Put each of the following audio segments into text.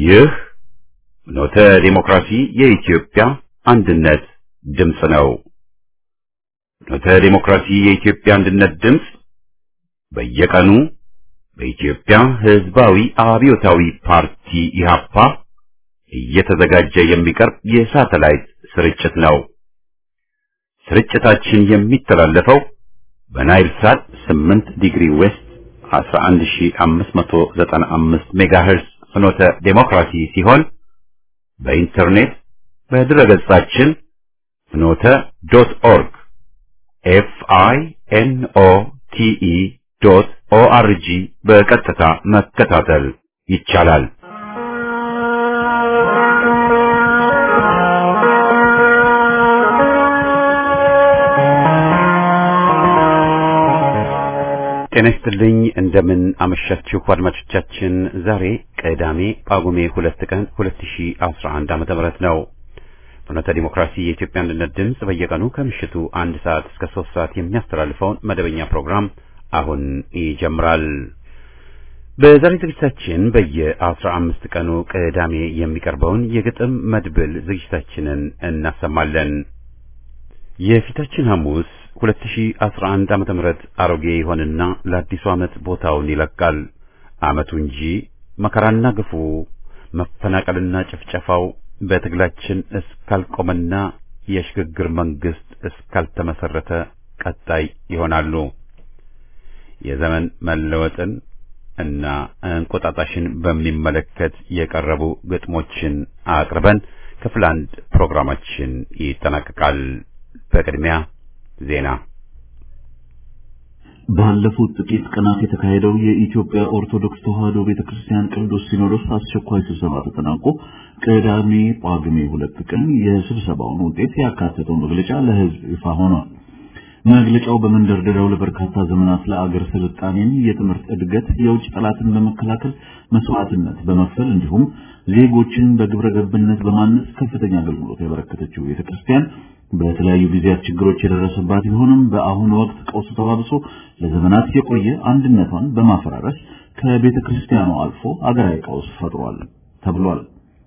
ይህ ኖተ ዲሞክራሲ የኢትዮጵያ አንድነት ድምፅ ነው። ኖተ ዲሞክራሲ የኢትዮጵያ አንድነት ድምፅ በየቀኑ በኢትዮጵያ ሕዝባዊ አብዮታዊ ፓርቲ ኢህአፓ እየተዘጋጀ የሚቀርብ የሳተላይት ስርጭት ነው። ስርጭታችን የሚተላለፈው በናይል ሳት 8 ዲግሪ ዌስት 11595 ሜጋሄርስ ፍኖተ ዴሞክራሲ ሲሆን በኢንተርኔት በድረገጻችን ፍኖተ ዶት ኦርግ ኤፍ አይ ኤን ኦ ቲ ኢ ዶት ኦ አር ጂ በቀጥታ መከታተል ይቻላል። ጤና ይስጥልኝ። እንደምን አመሻችሁ አድማጮቻችን። ዛሬ ቅዳሜ ጳጉሜ ሁለት ቀን 2011 ዓመተ ምህረት ነው። ፍኖተ ዲሞክራሲ የኢትዮጵያ አንድነት ድምፅ በየቀኑ ከምሽቱ አንድ ሰዓት እስከ ሶስት ሰዓት የሚያስተላልፈውን መደበኛ ፕሮግራም አሁን ይጀምራል። በዛሬ ዝግጅታችን በየአስራ አምስት ቀኑ ቅዳሜ የሚቀርበውን የግጥም መድብል ዝግጅታችንን እናሰማለን። የፊታችን ሐሙስ 2011 ዓመተ ምህረት አሮጌ ይሆንና ለአዲሱ ዓመት ቦታውን ይለቃል። ዓመቱ እንጂ መከራና ግፉ መፈናቀልና ጭፍጨፋው በትግላችን እስካልቆመና የሽግግር መንግስት እስካልተመሰረተ ቀጣይ ይሆናሉ። የዘመን መለወጥን እና እንቁጣጣሽን በሚመለከት የቀረቡ ግጥሞችን አቅርበን ክፍል አንድ ፕሮግራማችን ይጠናቀቃል። በቅድሚያ ዜና። ባለፉት ጥቂት ቀናት የተካሄደው የኢትዮጵያ ኦርቶዶክስ ተዋሕዶ ቤተክርስቲያን ቅዱስ ሲኖዶስ አስቸኳይ ስብሰባ ተጠናቆ ቅዳሜ ጳጉሜ ሁለት ቀን የስብሰባውን ውጤት ያካተተው መግለጫ ለሕዝብ ይፋ ሆኗል። መግለጫው በመንደርደሪያው ለበርካታ ዘመናት ለአገር ስልጣኔን፣ የትምህርት እድገት፣ የውጭ ጠላትን በመከላከል መስዋዕትነት በመክፈል እንዲሁም ዜጎችን በግብረ ገብነት በማነጽ ከፍተኛ አገልግሎት ያበረከተችው ቤተክርስቲያን በተለያዩ ጊዜያት ችግሮች የደረሰባት ቢሆንም በአሁኑ ወቅት ቀውሱ ተባብሶ ለዘመናት የቆየ አንድነቷን በማፈራረስ ከቤተ ክርስቲያኗ አልፎ አገራዊ ቀውስ ፈጥሯል ተብሏል።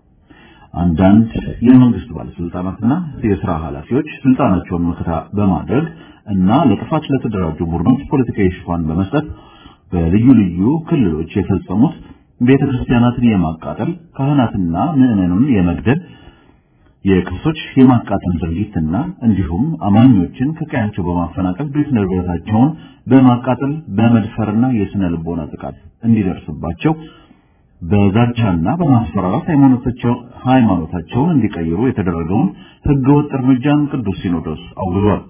አንዳንድ የመንግስት ባለስልጣናትና የስራ ኃላፊዎች ስልጣናቸውን መከታ በማድረግ እና ለጥፋት ለተደራጁ ቡድኖች ፖለቲካዊ ሽፋን በመስጠት በልዩ ልዩ ክልሎች የፈጸሙት ቤተ ክርስቲያናትን የማቃጠል ካህናትና ምዕመኑን የመግደል የቅርሶች የማቃጠል ድርጊትና እንዲሁም አማኞችን ከቀያቸው በማፈናቀል ቤት ንብረታቸውን በማቃጠል በመድፈርና የስነ ልቦና ጥቃት እንዲደርስባቸው በዛቻና በማስፈራራት ሃይማኖታቸውን እንዲቀይሩ የተደረገውን ህገወጥ እርምጃን ቅዱስ ሲኖዶስ አውግዟል።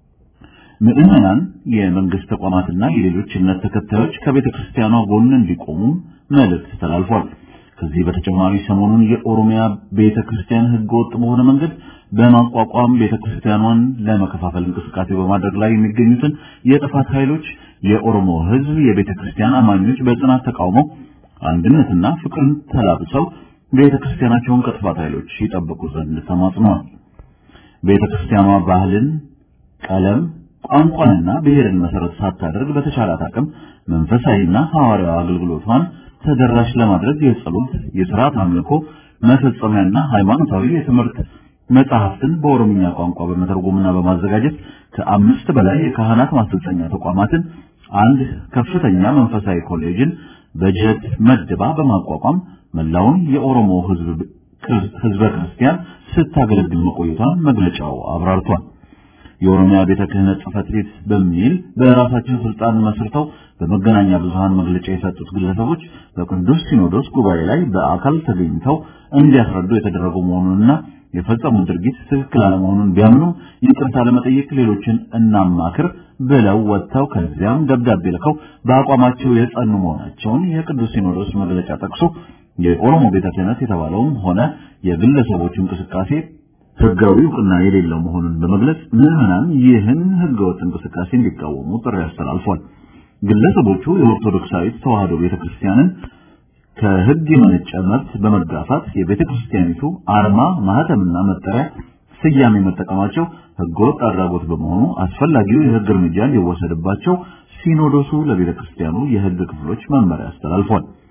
ምዕመናን፣ የመንግስት ተቋማትና የሌሎች እምነት ተከታዮች ከቤተ ክርስቲያኗ ጎን እንዲቆሙ መልእክት ተላልፏል። ከዚህ በተጨማሪ ሰሞኑን የኦሮሚያ ቤተ ክርስቲያን ህገወጥ በሆነ መንገድ በማቋቋም ቤተ ክርስቲያኗን ለመከፋፈል እንቅስቃሴ በማድረግ ላይ የሚገኙትን የጥፋት ኃይሎች የኦሮሞ ህዝብ የቤተ ክርስቲያን አማኞች በጽናት ተቃውመው አንድነትና ፍቅርን ተላብሰው ቤተ ክርስቲያናቸውን ከጥፋት ኃይሎች ይጠብቁ ዘንድ ተማጽነዋል። ቤተ ክርስቲያኗ ባህልን፣ ቀለም፣ ቋንቋንና ብሔርን መሰረት ሳታደርግ በተቻላት አቅም መንፈሳዊና ሐዋርያዊ አገልግሎቷን ተደራሽ ለማድረግ የጸሎት፣ የሥርዓት አምልኮ መፈጸሚያና ሃይማኖታዊ የትምህርት መጽሐፍትን በኦሮምኛ ቋንቋ በመተርጎምና በማዘጋጀት ከአምስት በላይ የካህናት ማሰልጠኛ ተቋማትን፣ አንድ ከፍተኛ መንፈሳዊ ኮሌጅን በጀት መድባ በማቋቋም መላውን የኦሮሞ ህዝብ ህዝበ ክርስቲያን ስታገለግል መቆየቷን መግለጫው አብራርቷል። የኦሮሚያ ቤተ ክህነት ጽሕፈት ቤት በሚል በራሳቸው ስልጣን መስርተው በመገናኛ ብዙሃን መግለጫ የሰጡት ግለሰቦች በቅዱስ ሲኖዶስ ጉባኤ ላይ በአካል ተገኝተው እንዲያስረዱ የተደረገው መሆኑንና የፈጸሙት ድርጊት ትክክል አለመሆኑን ቢያምኑም ይቅርታ ለመጠየቅ ሌሎችን እናማክር ብለው ወጥተው ከዚያም ደብዳቤ ልከው በአቋማቸው የጸኑ መሆናቸውን የቅዱስ ሲኖዶስ መግለጫ ጠቅሶ የኦሮሞ ቤተ ክህነት የተባለውም ሆነ የግለሰቦቹ እንቅስቃሴ ህጋዊ እውቅና የሌለው መሆኑን በመግለጽ ምዕመናን ይህን ህገወጥ እንቅስቃሴ እንዲቃወሙ ጥሪ አስተላልፏል። ግለሰቦቹ የኦርቶዶክሳዊት ተዋሕዶ ቤተክርስቲያንን ከህግ የመነጨ መብት በመጋፋት የቤተክርስቲያኒቱ አርማ፣ ማህተምና መጠሪያ ስያሜ መጠቀማቸው ህገወጥ አድራጎት በመሆኑ አስፈላጊው የህግ እርምጃ እንዲወሰድባቸው ሲኖዶሱ ለቤተክርስቲያኑ የህግ ክፍሎች መመሪያ አስተላልፏል።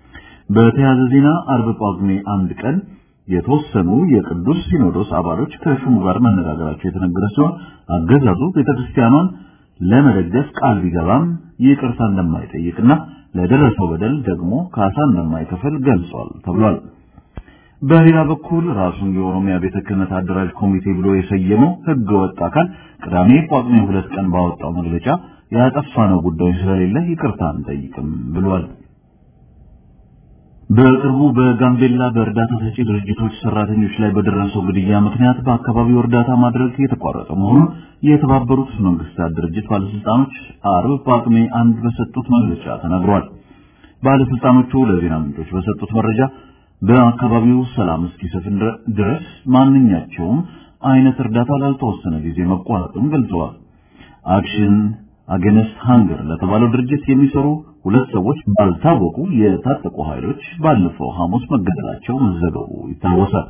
በተያያዘ ዜና አርብ ጳጉሜ አንድ ቀን የተወሰኑ የቅዱስ ሲኖዶስ አባሎች ከሹሙ ጋር መነጋገራቸው የተነገረ ሲሆን አገዛዙ ቤተክርስቲያኗን ለመደገፍ ቃል ቢገባም ይቅርታ እንደማይጠይቅና ለደረሰው በደል ደግሞ ካሳ እንደማይከፍል ገልጿል ተብሏል። በሌላ በኩል ራሱን የኦሮሚያ ቤተ ክህነት አደራጅ ኮሚቴ ብሎ የሰየመው ህገ ወጥ አካል ቅዳሜ ጳጉሜ ሁለት ቀን ባወጣው መግለጫ ያጠፋነው ጉዳይ ስለሌለ ይቅርታ አንጠይቅም ብሏል። በቅርቡ በጋምቤላ በእርዳታ ሰጪ ድርጅቶች ሰራተኞች ላይ በደረሰው ግድያ ምክንያት በአካባቢው እርዳታ ማድረግ የተቋረጠ መሆኑን የተባበሩት መንግስታት ድርጅት ባለስልጣኖች አርብ ጳጉሜ አንድ በሰጡት መግለጫ ተናግሯል። ባለስልጣኖቹ ለዜና ምንጮች በሰጡት መረጃ በአካባቢው ሰላም እስኪሰፍን ድረስ ማንኛቸውም አይነት እርዳታ ላልተወሰነ ጊዜ መቋረጡን ገልጸዋል። አክሽን አገነስት ሃንገር ለተባለው ድርጅት የሚሰሩ ሁለት ሰዎች ባልታወቁ የታጠቁ ኃይሎች ባለፈው ሐሙስ መገደላቸው መዘገቡ ይታወሳል።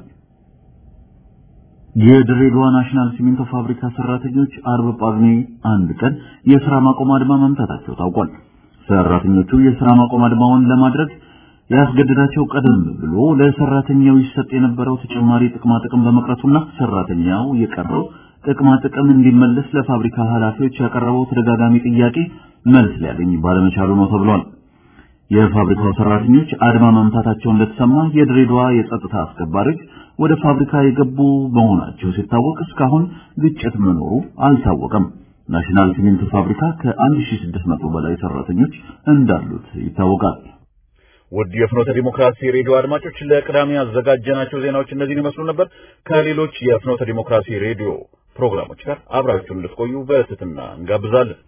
የድሬዳዋ ናሽናል ሲሚንቶ ፋብሪካ ሰራተኞች አርብ ጳጉሜ አንድ ቀን የሥራ ማቆም አድማ መምታታቸው ታውቋል። ሰራተኞቹ የሥራ ማቆም አድማውን ለማድረግ ያስገደዳቸው ቀደም ብሎ ለሰራተኛው ይሰጥ የነበረው ተጨማሪ ጥቅማ ጥቅም በመቅረቱና ሰራተኛው የቀረው ጥቅማ ጥቅም እንዲመለስ ለፋብሪካ ኃላፊዎች ያቀረበው ተደጋጋሚ ጥያቄ መልስ ሊያገኝ ባለመቻሉ ነው ተብሏል። የፋብሪካው ሰራተኞች አድማ መምታታቸው እንደተሰማ የድሬዳዋ የጸጥታ አስከባሪዎች ወደ ፋብሪካ የገቡ መሆናቸው ሲታወቅ እስካሁን ግጭት መኖሩ አልታወቀም። ናሽናል ሲሚንቶ ፋብሪካ ከ1600 በላይ ሰራተኞች እንዳሉት ይታወቃል። ውድ የፍኖተ ዲሞክራሲ ሬዲዮ አድማጮች ለቅዳሜ ያዘጋጀናቸው ዜናዎች እነዚህን ይመስሉ ነበር። ከሌሎች የፍኖተ ዲሞክራሲ ሬዲዮ ፕሮግራሞች ጋር አብራችሁን እንድትቆዩ በትህትና እንጋብዛለን።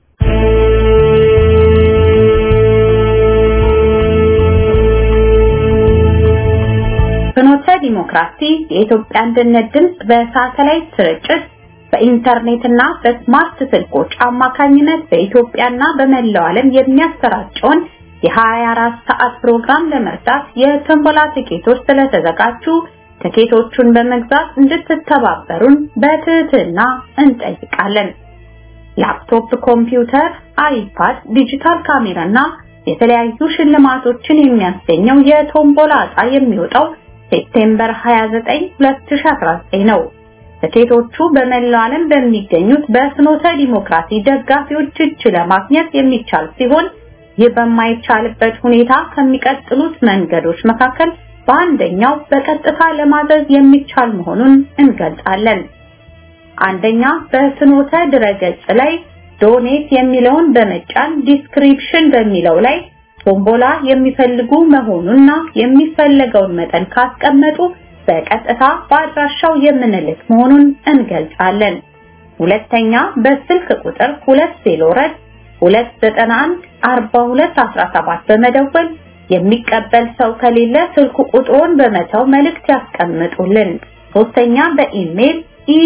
ፍኖተ ዲሞክራሲ የኢትዮጵያ አንድነት ድምፅ በሳተላይት ስርጭት በኢንተርኔትና በስማርት ስልኮች አማካኝነት በኢትዮጵያና በመላው ዓለም የሚያሰራጨውን የ24 ሰዓት ፕሮግራም ለመርዳት የቶምቦላ ትኬቶች ስለተዘጋጁ ትኬቶቹን በመግዛት እንድትተባበሩን በትህትና እንጠይቃለን። ላፕቶፕ፣ ኮምፒውተር፣ አይፓድ፣ ዲጂታል ካሜራና የተለያዩ ሽልማቶችን የሚያስገኘው የቶምቦላ ዕጣ የሚወጣው ሴፕቴምበር 29 2019 ነው። ትኬቶቹ በመላው ዓለም በሚገኙት በፍኖተ ዲሞክራሲ ደጋፊዎች እጅ ለማግኘት የሚቻል ሲሆን ይህ በማይቻልበት ሁኔታ ከሚቀጥሉት መንገዶች መካከል በአንደኛው በቀጥታ ለማዘዝ የሚቻል መሆኑን እንገልጻለን። አንደኛ በፍኖተ ድረገጽ ላይ ዶኔት የሚለውን በመጫን ዲስክሪፕሽን በሚለው ላይ ቶምቦላ የሚፈልጉ መሆኑንና የሚፈለገውን መጠን ካስቀመጡ በቀጥታ በአድራሻው የምንልክ መሆኑን እንገልጻለን። ሁለተኛ በስልክ ቁጥር 204 291 4217 በመደወል የሚቀበል ሰው ከሌለ ስልኩ ቁጥሩን በመተው መልእክት ያስቀምጡልን። ሶስተኛ በኢሜል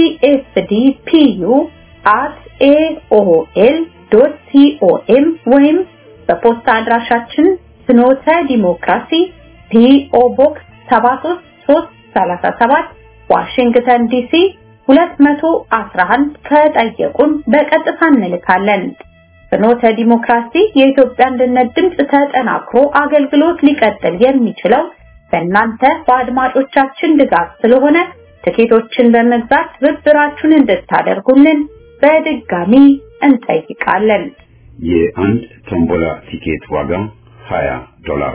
esdpu@aol.com ወይም በፖስታ አድራሻችን ፍኖተ ዲሞክራሲ ፒኦ ቦክስ 73337 ዋሽንግተን ዲሲ 211 ከጠየቁን በቀጥታ እንልካለን። ፍኖተ ዲሞክራሲ የኢትዮጵያ አንድነት ድምፅ ተጠናክሮ አገልግሎት ሊቀጥል የሚችለው በእናንተ በአድማጮቻችን ድጋፍ ስለሆነ ትኬቶችን በመግዛት ትብብራችሁን እንድታደርጉልን በድጋሚ እንጠይቃለን። የአንድ ቶምቦላ ቲኬት ዋጋ 20 ዶላር።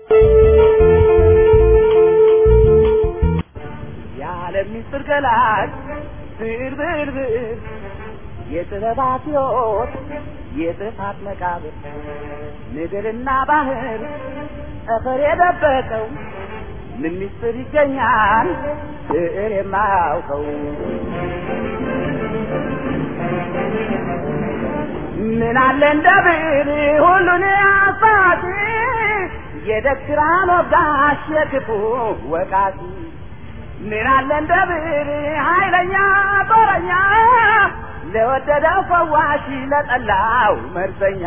የዓለም ምስጢር ገላጭ ብር ብር ብር የጥበባት ሕይወት የጥፋት መቃብር ምድርና ባህር ጠፈር የደበቀው ምን ምስጢር ይገኛል ብዕር የማያውቀው ምን አለ እንደ ብዕር ሁሉን አሳቲ የደክራን ወጋሽ የክፉ ወቃቲ ምን አለ እንደ ብዕር ኃይለኛ ጦረኛ ለወደደው ፈዋሽ ለጠላው መርዘኛ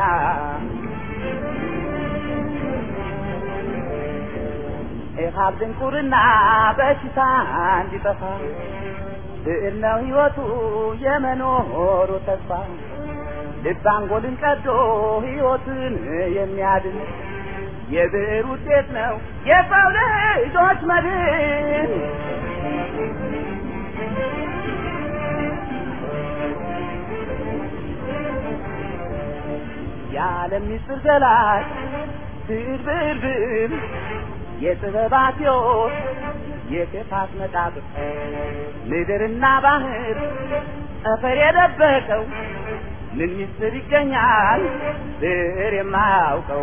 ኢሃብ ድንቁርና በሽታ እንዲጠፋ ብዕር ነው ሕይወቱ የመኖሩ ተስፋ ልብ አንጎልን ቀዶ ሕይወትን የሚያድን የብዕር ውጤት ነው የሰው ልጆች መድን። የዓለም ምስጢር ገላጭ ብዕር ብዕር ብዕር የጥበባት ሕይወት የክፋት መቃብር ምድርና ባህር ጠፈር የደበቀው ምን ምስጢር ይገኛል ብዕር የማያውቀው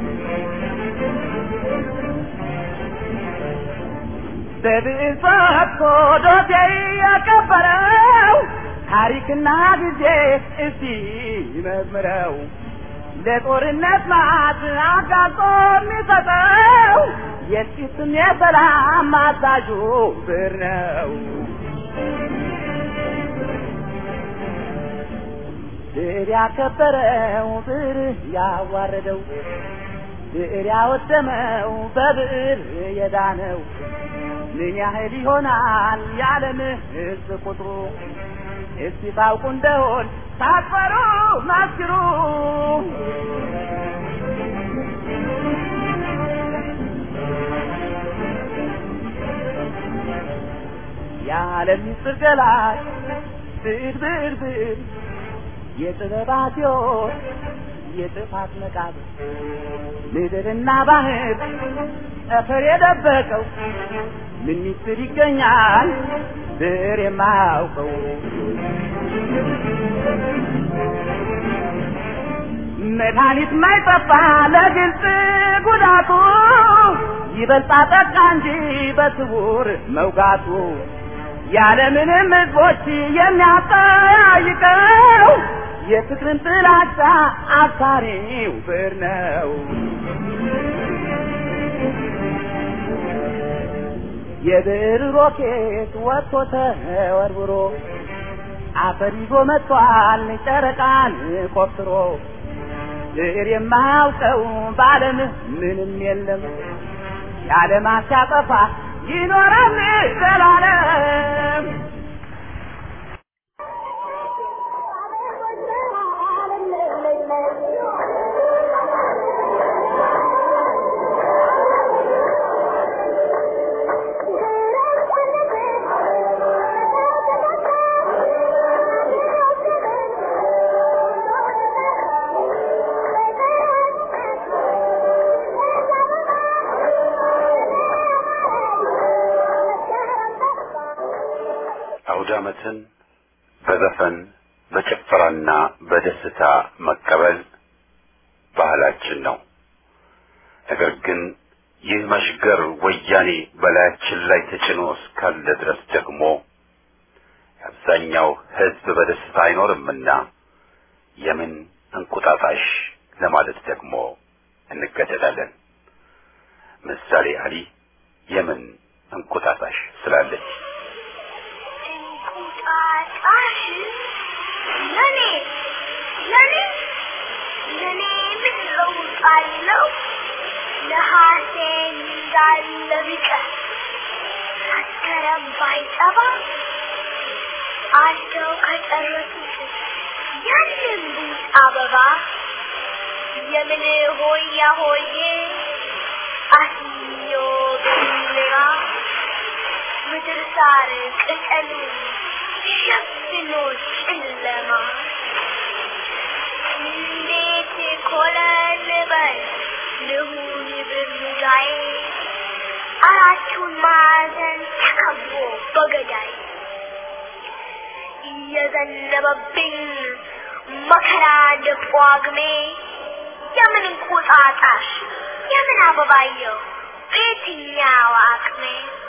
በብዕር ፈትቶ ዶሴ ያቀበረው ታሪክና ጊዜ እስቲ መዝምረው ለጦርነት ማት አጋጦ የሚሰጠው የጥቂትም የሰላም አዛዡ ብዕር ነው። ብዕር ያከበረው ብዕር ያዋረደው ብዕር ያወደመው በብዕር የዳነው ምን ያህል ይሆናል የዓለም ሕዝብ ቁጥሩ? እስቲ ታውቁ እንደሆን ሳትፈሩ መስክሩ። የዓለም ምስጢር ገላጭ ብዕር ብዕር ብዕር የጥበባት ሕይወት የጥፋት መቃብር ምድርና ባህር ጠፈር የደበቀው ምን ምስጢር ይገኛል ብዕር የማያውቀው? መድኃኒት ማይጠፋ ለግልጽ ጉዳቱ ይበልጣ ጠቃ እንጂ በስውር መውጋቱ ያለምንም ሕዝቦች የሚያጠያይቀው የፍቅርን ጥላቻ አብሳሪው ብዕር ነው። የብዕር ሮኬት ወጥቶ ተወርውሮ አፈር ይዞ መጥቷል ጨረቃን ቆፍሮ ብዕር የማያውቀው በዓለም ምንም የለም የዓለማት ሲያጠፋ ይኖራል ዘላለም። አውደ ዓመትን በዘፈን በጭፈራና በደስታ መቀበል ባህላችን ነው። ነገር ግን ይህ መሽገር ወያኔ በላያችን ላይ ተጭኖ እስካለ ድረስ ደግሞ የአብዛኛው ሕዝብ በደስታ አይኖርምና የምን እንቁጣጣሽ ለማለት ደግሞ እንገደዳለን። ምሳሌ አሊ የምን እንቁጣጣሽ ስላለች እንቁጣጣሽ ለኔ ለኔ ለኔ ምን ለውጥ አለው? ነሐሴ እንዳለ ቢቀር መስከረም ባይጠባ አልደው ከጨረሱት ያንን ቡት አበባ የምን ሆያ ሆዬ አስዮ ብራ ምድር ሳር ቅጠሉ ሸፍኖ ጨለማ እንዴት ኮለል በል ልሁን ብሙዳዬ አራቱን ማዕዘን ተከቦ በገዳይ እየዘነበብኝ መከራ እንደ ጳጉሜ የምን እንቁጣጣሽ የምን አበባየው በየትኛው አቅሜ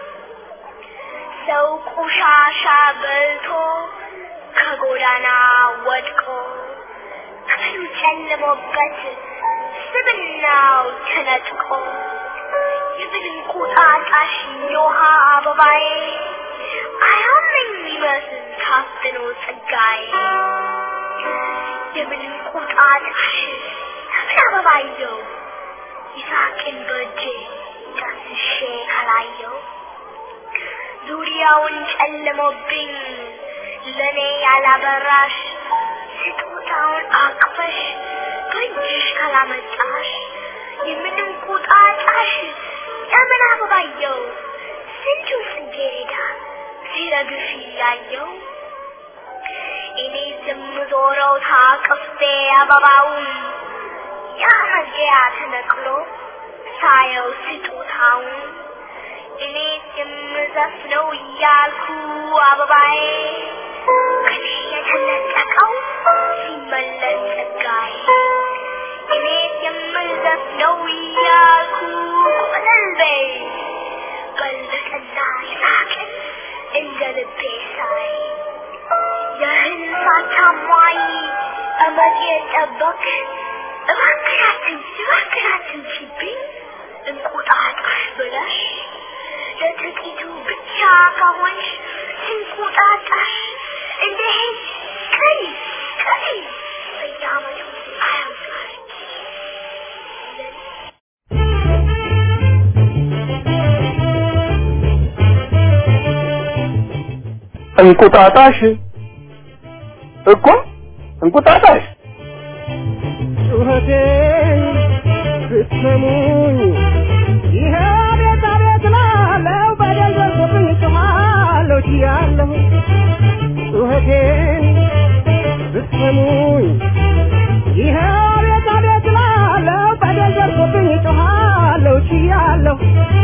ሰው ቆሻሻ በልቶ ከጎዳና ወድቆ ክፍሉ ጨልሞበት ስብናው ተነጥቆ የምን እንቁጣጣሽ የውሃ አበባዬ አያመኝ ይመስል ታፍኖ ጸጋዬ የምን እንቁጣጣሽ የምን አበባየው ይሳቅን በእጄ ዳስሼ ካላየው ዙሪያውን ጨልሞብኝ ለኔ ያላበራሽ ስጦታውን አቅፈሽ በእጅሽ ካላመጣሽ የምን እንቁጣ አበባየው ስንቱን ጽጌረዳ ሲረግፍ እያየው እኔ የምዞረው ታቅፌ አበባውን ያ መግቢያ ተነቅሎ ሳየው ስጦታውን እኔ የምዘፍነው እያልኩ አበባዬ ከኔ የተነጠቀው ሲመለስ ጸጋዬ እኔ የምዘፍነው እያልኩ ቆለልቤ ቀልብጥና ሳቅን እንደ ልቤ ሳይ የህልፋት ታማኝ እመጤ ጠበቅ እባክናትን እባክናትን ሲብኝ እንቁጣጣሽ ብለሽ ለጥቂቱ ብቻ ከሆንሽ እንቁጣጣሽ እንደ ሄድ ቀሪ ቀሪ በየዓመቱ አያምቃል እንቁጣጣሽ እኮ እንቁጣጣሽ ጩኸቴን ብትሰሙኝ ይሄ ቤት አቤት ላለው በደል ደርሶብኝ ጮኻለሁ ችያለሁ ጩኸቴን ብትሰሙኝ ይሄ ቤት አቤት ላለው በደል ደርሶብኝ ጮኻለሁ ችያለሁ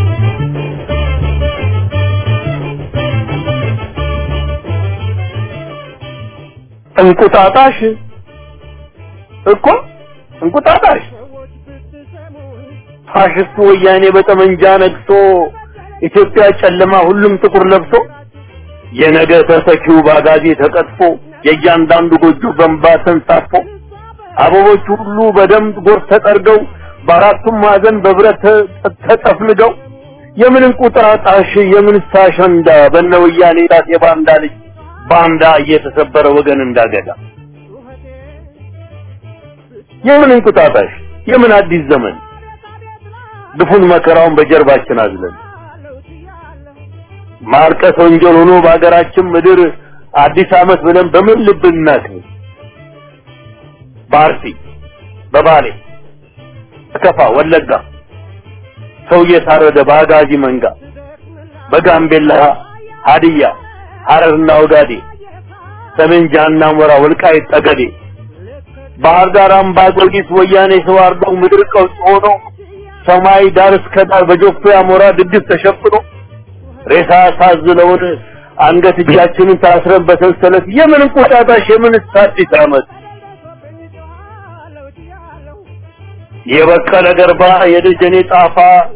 እንቁጣጣሽ እኮ እንቁጣጣሽ ሰዎች ብትሰሙኝ ፋሽስቱ ወያኔ በጠመንጃ ነግሶ ኢትዮጵያ ጨለማ ሁሉም ጥቁር ለብሶ የነገ ተተኪው ባጋዜ ተቀጥፎ የእያንዳንዱ ጎጆ በንባ ተንሳፎ አበቦቹ ሁሉ በደንብ ጎርፍ ተጠርገው በአራቱም ማዕዘን በብረት ተ- ተጠፍንገው የምን እንቁጣጣሽ የምን አሸንዳ በነ ወያኔ ጣት የባንዳ ልጅ ባንዳ እየተሰበረ ወገን እንዳገዳ የምን እንቁጣጣሽ የምን አዲስ ዘመን ግፉን መከራውን በጀርባችን አዝለን ማልቀስ ወንጀል ሆኖ በሀገራችን ምድር አዲስ ዓመት ብለን በምን ልብ እናክብር? በአርሲ በባሌ በከፋ ወለጋ ሰው እየታረደ በአጋዚ መንጋ በጋምቤላ ሀዲያ ሐረርና ወጋዴ ሰሜን ጃና ሞራ ወልቃይት ጠገዴ ባህር ዳር አምባ ጊዮርጊስ ወያኔ ሰው አርደው ምድር ቀውስ ሆኖ ሰማይ ዳር እስከ ዳር በጆፌ አሞራ ድግስ ተሸፍኖ ሬሳ ሳዝለውን አንገት እጃችንን ታስረን በሰንሰለት የምን እንቁጣጣሽ የምን አዲስ ዓመት የበቀለ ገርባ የደጀኔ ጣፋ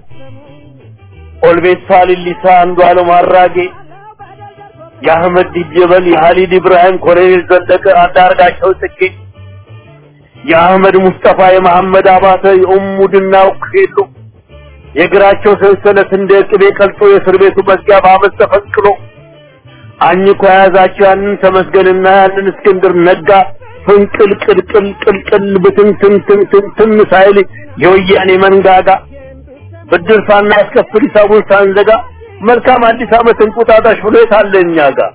ኦልቤሳ ሊሊሳ አንዱ አለም አራጌ የአህመድ ዲጀበል የሀሊድ ኢብራሂም ኮሎኔል ዘለቀ አንዳርጋቸው ጽጌ የአህመድ ሙስጠፋ የመሐመድ አባተ የኡሙ ድናው ሄሎ የእግራቸው ሰንሰለት እንደ ቅቤ ቀልጦ የእስር ቤቱ መዝጊያ በአመት ተፈንቅሎ አኝኮ የያዛቸው ያንን ተመስገንና ያንን እስክንድር ነጋ ፍንቅል ቅልቅል ቅልቅል ብትንትንትንትን ሳይል የወያኔ መንጋጋ ብድር ሳናስከፍል ሂሳቡን ሳንዘጋ መልካም አዲስ ዓመት እንቁጣጣሽ ብሎ የታለ እኛ ጋር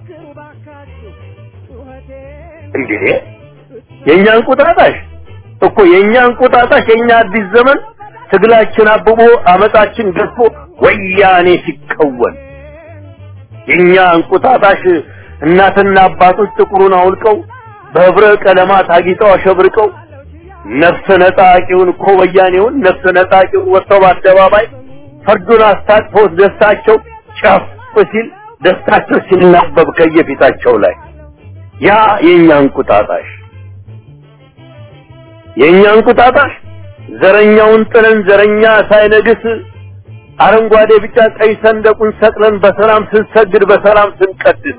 እንግዲህ የእኛ እንቁጣጣሽ እኮ የእኛ እንቁጣጣሽ የእኛ አዲስ ዘመን ትግላችን አብቦ አመጣችን ገዝፎ ወያኔ ሲከወን የእኛ እንቁጣጣሽ እናትና አባቶች ጥቁሩን አውልቀው በህብረ ቀለማት አጊጠው አሸብርቀው ነፍስ ነጣቂውን እኮ ወያኔውን ነፍስ ነጣቂውን ወጥተው በአደባባይ ፈርዱን አስታጥፎት ደስታቸው ጨፍ ሲል ደስታቸው ሲናበብ ከየፊታቸው ላይ ያ የእኛ እንቁጣጣሽ የእኛ እንቁጣጣሽ ዘረኛውን ጥለን ዘረኛ ሳይነግስ አረንጓዴ ቢጫ ቀይ ሰንደቁን ሰቅለን በሰላም ስንሰግድ በሰላም ስንቀድስ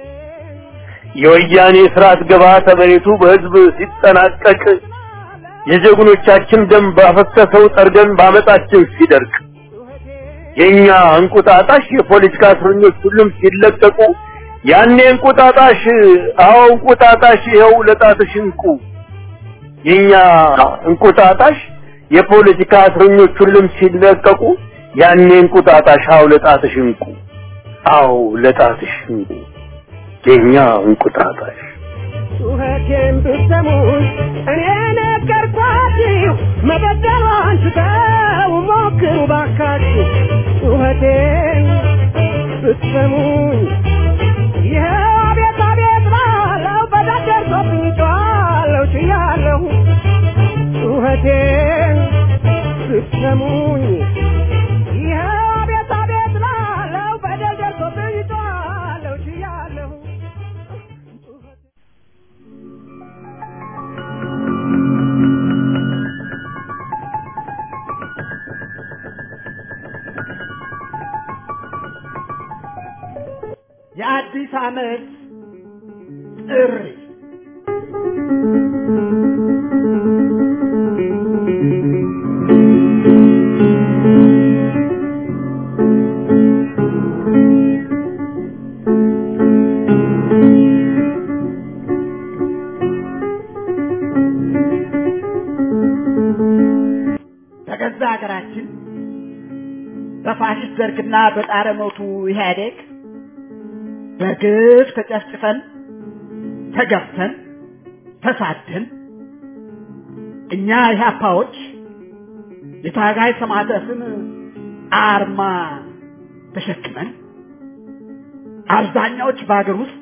የወያኔ ስርዓት ግብዓተ መሬቱ በህዝብ ሲጠናቀቅ የጀግኖቻችን ደም ባፈሰሰው ጠርገን ባመጣችን ሲደርቅ የኛ እንቁጣጣሽ የፖለቲካ እስረኞች ሁሉም ሲለቀቁ ያኔ እንቁጣጣሽ አዎ እንቁጣጣሽ ይኸው ለጣትሽ እንቁ የኛ እንቁጣጣሽ የፖለቲካ እስረኞች ሁሉም ሲለቀቁ ያኔ እንቁጣጣሽ አዎ ለጣትሽ እንቁ አዎ ለጣትሽ እንቁ የኛ እንቁጣጣሽ ጩኸቴን ብትሰሙኝ እኔ ነገርኳችሁ መበደሏን ትተው ሞክሩ ባካችሁ ጩኸቴን ብትሰሙኝ ይኸው አቤት አቤት ላለው በዳር ደርሶብኝ ጮኻለሁ ችያለሁ ጩኸቴን ብትሰሙኝ ይኸው አቤት አቤት ላለው በዳር ደርሶብኝ ጮኻለሁ ችያለሁ የአዲስ ዓመት ጥሪ በገዛ ሀገራችን በፋሽስት ደርግና በጣረ ሞቱ ኢህአዴግ በግፍ ተጨፍጭፈን ተገፍተን ተሳደን እኛ ኢህአፓዎች የታጋይ ሰማዕታትን አርማ ተሸክመን አብዛኛዎች በሀገር ውስጥ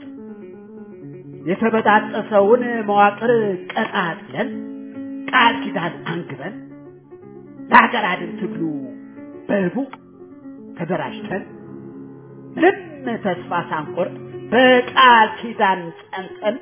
የተበጣጠሰውን መዋቅር ቀጣጥለን ቃል ኪዳን አንግበን ለሀገር አድን ትግሉ በህቡ ተደራጅተን ምንም ተስፋ ሳንቆርጥ በቃል ኪዳን ጸንተን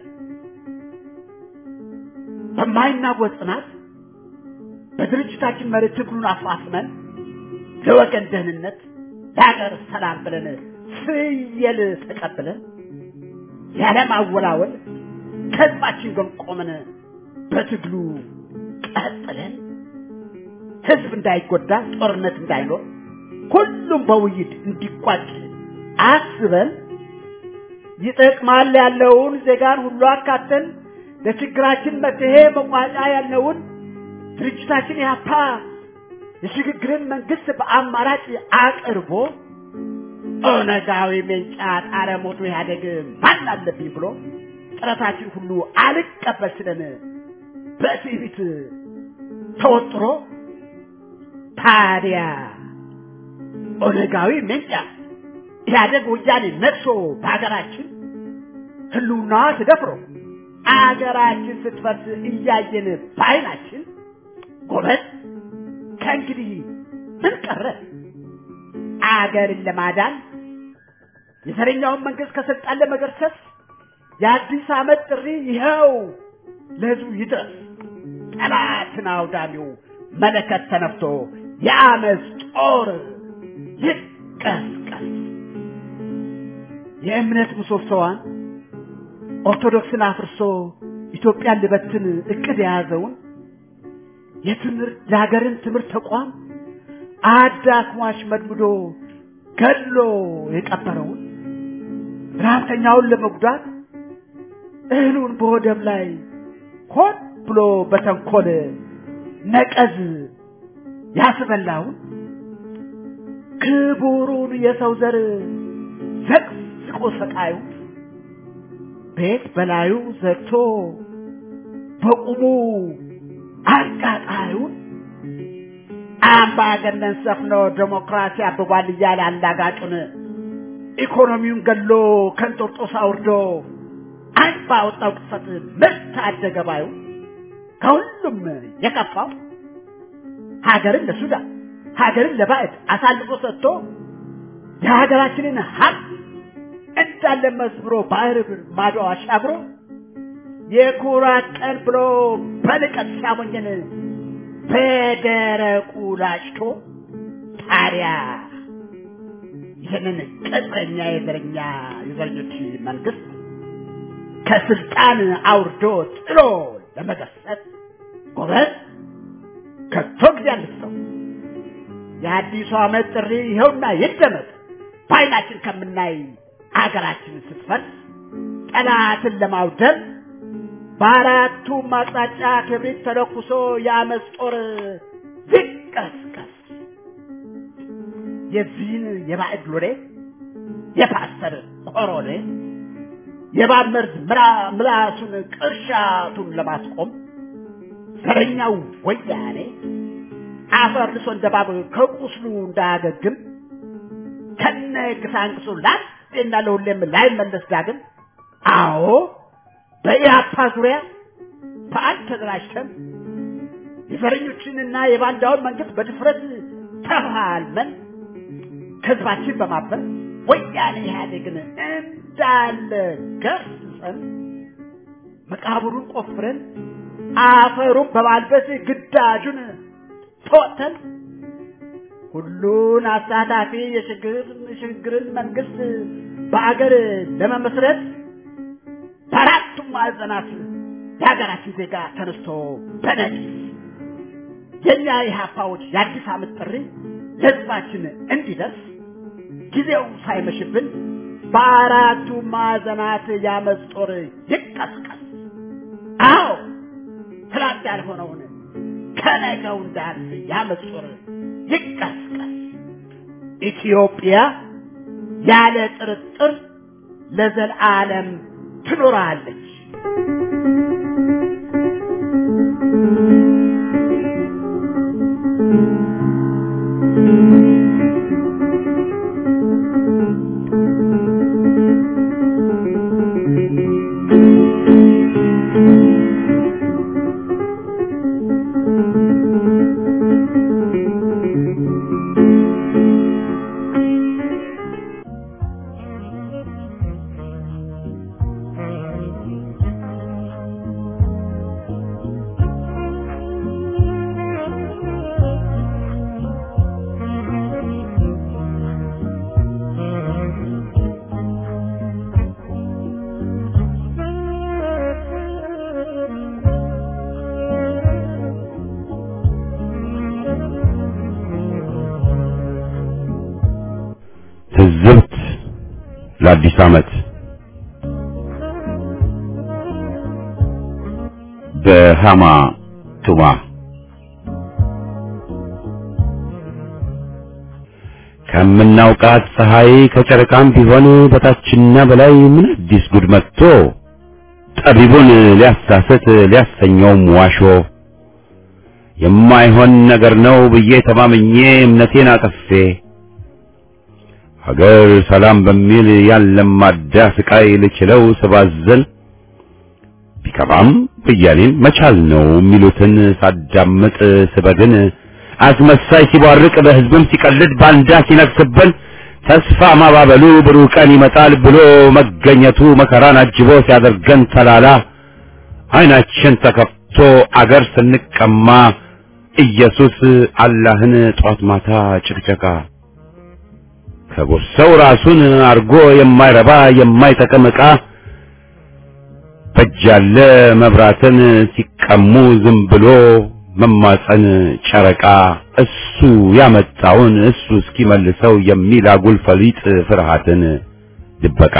በማይናወጥ ጽናት በድርጅታችን መሪ ትግሉን አፋፍመን ለወገን ደህንነት ለሀገር ሰላም ብለን ፍየል ተቀብለን ያለማወላወል ከህዝባችን ጎን ቆመን በትግሉ ቀጥለን ህዝብ እንዳይጎዳ ጦርነት እንዳይኖር ሁሉም በውይይት እንዲቋጭ አስበን ይጠቅማል ያለውን ዜጋን ሁሉ አካተን ለችግራችን መፍትሄ መቋጫ ያለውን ድርጅታችን ያፓ የሽግግርን መንግስት በአማራጭ አቅርቦ ኦነጋዊ ሜንጫ ጣረ ሞቶ ኢህአዴግ ማን አለብኝ ብሎ ጥረታችን ሁሉ አልቀበል ስለን በትዕቢት ተወጥሮ ታዲያ ኦነጋዊ ሜንጫ ኢህአዴግ ወያኔ ነግሶ በሀገራችን ህልውና ተደፍሮ አገራችን ስትፈርስ እያየን በዓይናችን ጎበዝ ከእንግዲህ ምን ቀረ? አገርን ለማዳን የዘረኛውን መንግስት ከስልጣን ለመገርሰስ የአዲስ ዓመት ጥሪ ይኸው ለህዝቡ ይድረስ። ጠላትን አውዳሚው መለከት ተነፍቶ የአመፅ ጦር ይቀስቀስ። የእምነት ምሰሶዋን ኦርቶዶክስን አፍርሶ ኢትዮጵያን ልበትን እቅድ የያዘውን የትምህርት የሀገርን ትምህርት ተቋም አዳክሟሽ መድምዶ ገሎ የቀበረውን ረሀብተኛውን ለመጉዳት እህሉን በወደብ ላይ ሆን ብሎ በተንኮል ነቀዝ ያስበላውን ክቡሩን የሰው ዘር ዘቅዝቆ ሰቃዩ ቤት በላዩ ዘግቶ በቁሙ አቃጣዩን አምባገነን ሰፍኖ ዴሞክራሲ አብቧል እያለ አላጋጩን ኢኮኖሚውን ገሎ ከንጦርጦስ አውርዶ አንድ ባወጣው ቅጽበት ምርት አደገ ባዩ ከሁሉም የከፋው ሀገርን ለሱዳን ሀገርን ለባዕድ አሳልፎ ሰጥቶ የሀገራችንን ሀብት እንዳለ መዝብሮ ባህር ማዶ አሻግሮ የኩራት ቀን ብሎ በንቀት ሲያሞኘን በደረቁ ላጭቶ ታዲያ ይህንን ቅጥረኛ የዘረኛ የዘረኞች መንግስት ከስልጣን አውርዶ ጥሎ ለመገሰጥ ጎበዝ ከቶ ጊዜ አልሰው የአዲሱ ዓመት ጥሪ ይኸውና ይደመጥ በዓይናችን ከምናይ አገራችን ስትፈርስ ጠላትን ለማውደም በአራቱም አቅጣጫ ክብሪት ተለኩሶ የአመፅ ጦር ይቀስቀስ። የዚህን የባዕድ ሎሌ የፓስተር ኮሮኔ የእባብ መርዝ ምላሱን ቅርሻቱን ለማስቆም ዘረኛው ወያኔ አፈር ልሶ እንደ እባብ ከቁስሉ እንዳያገግም ከነ ግሳንግሱ ለአንዴና ለሁሌም ላይመለስ ዳግም አዎ በኢህአፓ ዙሪያ በአንድ ተደራጅተን የዘረኞችንና የባንዳውን መንግስት በድፍረት ተፋልመን ከህዝባችን በማበር ወያኔ ኢህአዴግን እንዳለ ገርሰን መቃብሩን ቆፍረን አፈሩን በማልበስ ግዳጁን ተወጥተን ሁሉን አሳታፊ የሽግግርን መንግስት በአገር ለመመስረት በአራቱም ማዕዘናት የሀገራችን ዜጋ ተነስቶ በነቂስ የእኛ የሀፋዎች የአዲስ ዓመት ጥሪ ለህዝባችን እንዲደርስ ጊዜው ሳይመሽብን በአራቱ ማዕዘናት ያመፅ ጦር ይቀስቀስ። አዎ ትላንት ያልሆነውን ከነገው እንዳልፍ ያመፅ ጦር ይቀስቀስ። ኢትዮጵያ ያለ ጥርጥር ለዘላለም ትኖራለች። ትዝብት ለአዲስ ዓመት በሃማ ቱማ ከምናውቃት ፀሐይ ከጨረቃም ቢሆን በታችና በላይ ምን አዲስ ጉድ መጥቶ ጠቢቡን ሊያሳስት ሊያሰኘውም ዋሾ የማይሆን ነገር ነው ብዬ ተማምኜ እምነቴን አጠፌ ሀገር ሰላም በሚል ያለማዳ ስቃይ ልችለው ስባዘን ቢከፋም ብያኔን መቻል ነው የሚሉትን ሳዳምጥ ስበግን አስመሳይ ሲቧርቅ በህዝብም ሲቀልድ ባንዳ ሲነግስብን ተስፋ ማባበሉ ብሩህ ቀን ይመጣል ብሎ መገኘቱ መከራን አጅቦ ሲያደርገን ተላላ አይናችን ተከፍቶ አገር ስንቀማ ኢየሱስ አላህን ጧት ማታ ጭቅጨቃ ከቦርሰው ራሱን አርጎ የማይረባ የማይጠቅም ዕቃ በጃለ መብራትን ሲቀሙ ዝም ብሎ መማፀን ጨረቃ እሱ ያመጣውን እሱ እስኪመልሰው የሚል አጉል ፈሊጥ ፍርሃትን ድበቃ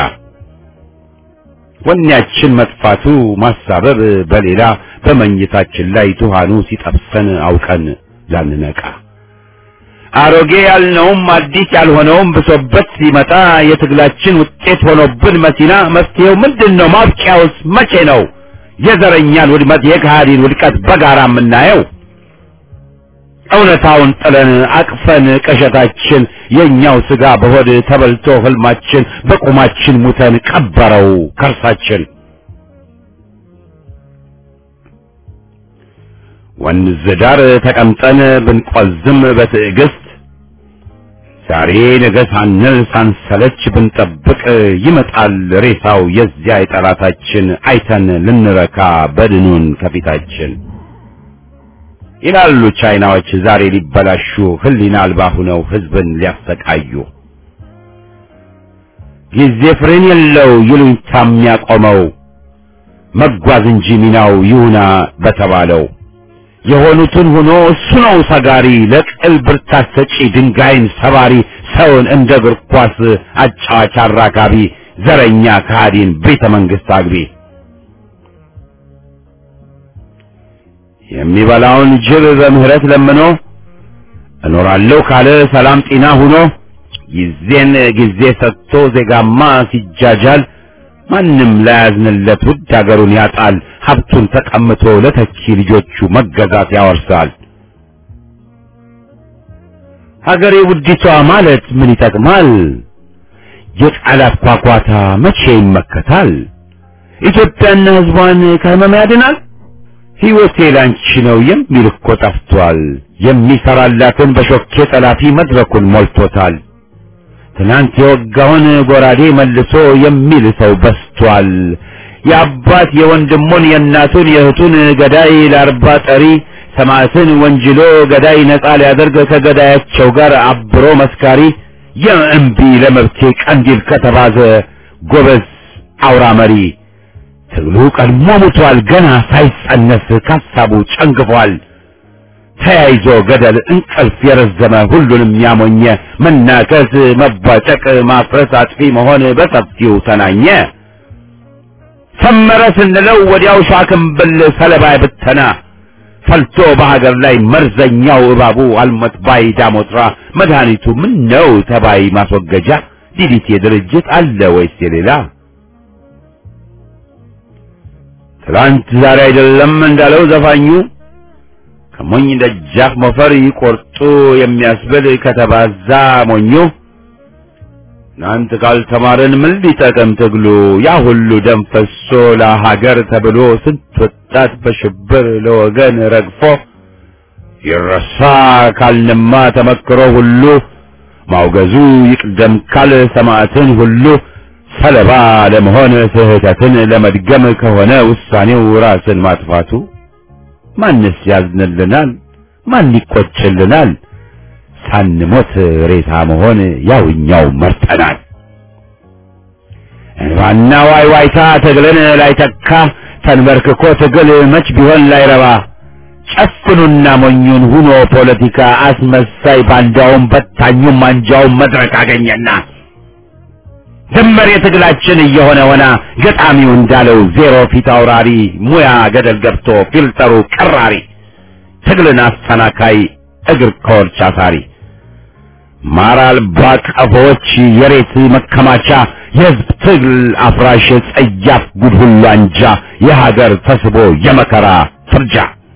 ወኔያችን መጥፋቱ ማሳበብ በሌላ በመኝታችን ላይ ቱሃኑ ሲጠብሰን አውቀን ላንነቃ አሮጌ ያልነውም አዲስ ያልሆነውም ብሶበት ሲመጣ የትግላችን ውጤት ሆኖብን መሲና መፍትሄው ምንድን ነው? ማብቂያውስ መቼ ነው? የዘረኛን ውድመት የካሃዲን ውድቀት በጋራ የምናየው እውነታውን ጥለን አቅፈን ቀሸታችን የኛው ስጋ በሆድ ተበልቶ ህልማችን በቁማችን ሙተን ቀበረው ከርሳችን ወንዝ ዳር ተቀምጠን ብንቆዝም በትዕግስት ዛሬ ነገ ሳንል ሳንሰለች ብንጠብቅ ይመጣል ሬሳው የዚያ የጠላታችን አይተን ልንረካ በድኑን ከፊታችን ይላሉ ቻይናዎች ዛሬ ሊበላሹ ህሊና አልባ ሁነው ህዝብን ሊያሰቃዩ ጊዜ ፍሬን የለው ይሉኝታ የሚያቆመው መጓዝ እንጂ ሚናው ይሁና በተባለው የሆኑትን ሆኖ እሱ ነው ሰጋሪ ለቅል ብርታት ሰጪ ድንጋይን ሰባሪ ሰውን እንደ እግር ኳስ አጫዋች አራጋቢ ዘረኛ ከሃዲን ቤተ መንግስት አግቢ የሚበላውን ጅብ በምህረት ለምኖ እኖራለሁ ካለ ሰላም ጤና ሁኖ ጊዜን ጊዜ ሰጥቶ ዜጋማ ሲጃጃል ማንም ላያዝንለት ውድ ሀገሩን ያጣል ሀብቱን ተቀምቶ ለተኪ ልጆቹ መገዛት ያወርሳል ሀገሬ ውዲቷ ማለት ምን ይጠቅማል የቃላት ኳኳታ መቼ ይመከታል? ኢትዮጵያና ሕዝቧን ከህመም ያድናል? ሕይወቴ ላንቺ ነው የሚል እኮ ጠፍቷል። የሚሰራላትን በሾኬ ጠላፊ መድረኩን ሞልቶታል። ትናንት የወጋውን ጎራዴ መልሶ የሚል ሰው በስቷል። የአባት የወንድሙን የእናቱን የእህቱን ገዳይ ለአርባ ጠሪ ሰማዕትን ወንጅሎ ገዳይ ነጻ ሊያደርግ ከገዳያቸው ጋር አብሮ መስካሪ የእምቢ ለመብቴ ቀንዲል ከተባዘ ጎበዝ አውራ መሪ ትግሉ ቀድሞ ሙቷል ገና ሳይጸነስ ካሳቡ ጨንግፏል። ተያይዞ ገደል እንቅልፍ የረዘመ ሁሉንም ያሞኘ መናከስ፣ መባጨቅ፣ ማፍረስ፣ አጥፊ መሆን በሰፊው ተናኘ። ሰመረ ስንለው ወዲያው ሻክምብል ሰለባ ብተና ፈልቶ በሀገር ላይ መርዘኛው እባቡ አልሞት ባይ ዳሞትራ መድኃኒቱ ምን ነው ተባይ ማስወገጃ ዲዲቴ ድርጅት አለ ወይስ የሌላ? ትላንት ዛሬ አይደለም እንዳለው ዘፋኙ ከሞኝ ደጃፍ ሞፈር ይቆርጡ የሚያስብል ከተባዛ ሞኙ እናንት ካልተማርን ምን ሊጠቅም ትግሉ? ያ ሁሉ ደም ፈሶ ለሀገር ተብሎ ስንት ወጣት በሽብር ለወገን ረግፎ ይረሳ ካልንማ ተመክሮ ሁሉ ማውገዙ ይቅደም ካል ሰማዕትን ሁሉ ሰለባ ለመሆን ስህተትን ለመድገም ከሆነ ውሳኔው ራስን ማጥፋቱ ማንስ ያዝንልናል? ማን ይቆጭልናል? ሳንሞት ሬሳ መሆን ያውኛው መርጠናል። እንባና ዋይ ዋይታ ትግልን ላይተካ ተንበርክኮ ትግል መች ቢሆን ላይረባ ጨፍኑና ሞኙን ሁኖ ፖለቲካ አስመሳይ ባንዳውም በታኙም አንጃውም መድረክ አገኘና ድንበር የትግላችን እየሆነ ሆና ገጣሚው እንዳለው ዜሮ ፊት አውራሪ ሙያ ገደል ገብቶ ፊልተሩ ቀራሪ ትግልን አስተናካይ እግር ከወርች አሳሪ ማር አልባ ቀፎዎች የሬት መከማቻ የህዝብ ትግል አፍራሽ ጸያፍ ጉድ ሁሉ አንጃ የሀገር ተስቦ የመከራ ፍርጃ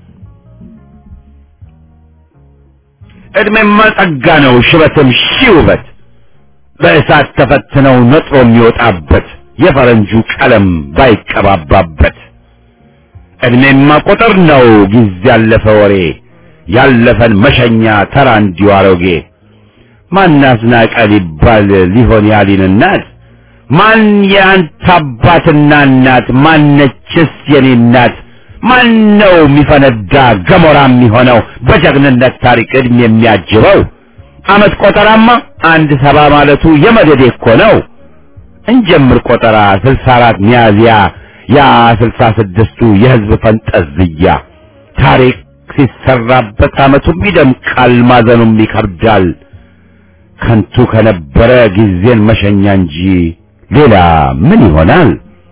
ዕድሜማ ጸጋ ነው ሽበትም ሺህ ውበት በእሳት ተፈትነው ነጥሮ የሚወጣበት የፈረንጁ ቀለም ባይቀባባበት ዕድሜማ ቁጥር ነው ጊዜ ያለፈ ወሬ ያለፈን መሸኛ ተራ እንዲሁ አሮጌ ማን አዝናቀ ሊባል ሊሆን ያሊን እናት ማን የአንተ አባትና እናት ማነችስ የኔ እናት ማን ነው የሚፈነዳ ገሞራ የሚሆነው በጀግንነት ታሪክ ዕድሜ የሚያጅበው አመት ቆጠራማ አንድ ሰባ ማለቱ የመደዴ እኮ ነው። እንጀምር ቆጠራ ስልሳ አራት ሚያዝያ ያ ስልሳ ስድስቱ የህዝብ ፈንጠዝያ ታሪክ ሲሰራበት አመቱም ይደምቃል፣ ማዘኑም ይከብዳል። ከንቱ ከነበረ ጊዜን መሸኛ እንጂ ሌላ ምን ይሆናል?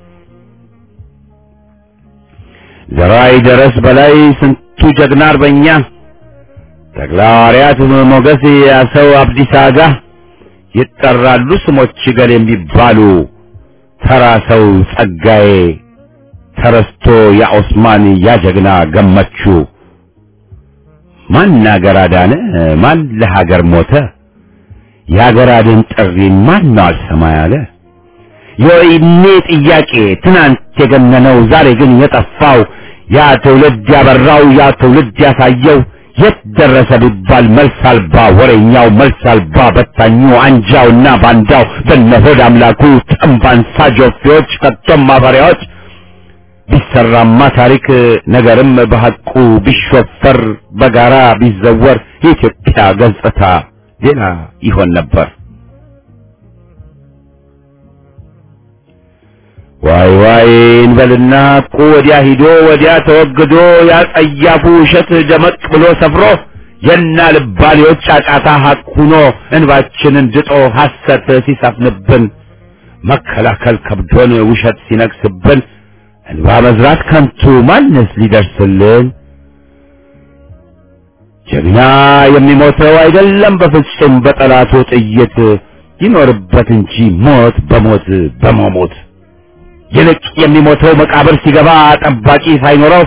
ዘራይ ደረስ በላይ ስንቱ ጀግና አርበኛ ተግላዋርያት ሞገስ ያሰው አብዲሳ አጋ ይጠራሉ ስሞች ገል የሚባሉ ተራ ሰው ጸጋዬ ተረስቶ ያ ኦስማን ያ ጀግና ገመቹ ማን አገር አዳነ ማን ለሀገር ሞተ የሀገር አድን ጥሪን ማን ነው አልሰማ ያለ የወይኔ ጥያቄ ትናንት የገነነው ዛሬ ግን የጠፋው ያ ትውልድ ያበራው ያ ትውልድ ያሳየው የት ደረሰ ቢባል መልስ አልባ ወሬኛው መልስ አልባ በታኙ አንጃውና ባንዳው በነሆድ አምላኩ ጠንባንሳ ጆፌዎች ከቶም ማፈሪያዎች ቢሰራማ ታሪክ ነገርም በሐቁ ቢሾፈር በጋራ ቢዘወር የኢትዮጵያ ገጽታ ሌላ ይሆን ነበር። ዋይ ዋይ እንበልና እኮ ወዲያ ሂዶ ወዲያ ተወግዶ ያ ጸያፉ ውሸት ደመቅ ብሎ ሰፍሮ የና ልባሌዎች ጫጫታ ሐቅ ሁኖ እንባችንን ድጦ ሐሰት ሲሰፍንብን መከላከል ከብዶን ውሸት ሲነግስብን እንባ መዝራት ከንቱ ማንስ ሊደርስልን? ጀግና የሚሞተው አይደለም በፍጹም በጠላቱ ጥይት ይኖርበት እንጂ ሞት በሞት በመሞት ይልቅ የሚሞተው መቃብር ሲገባ ጠባቂ ሳይኖረው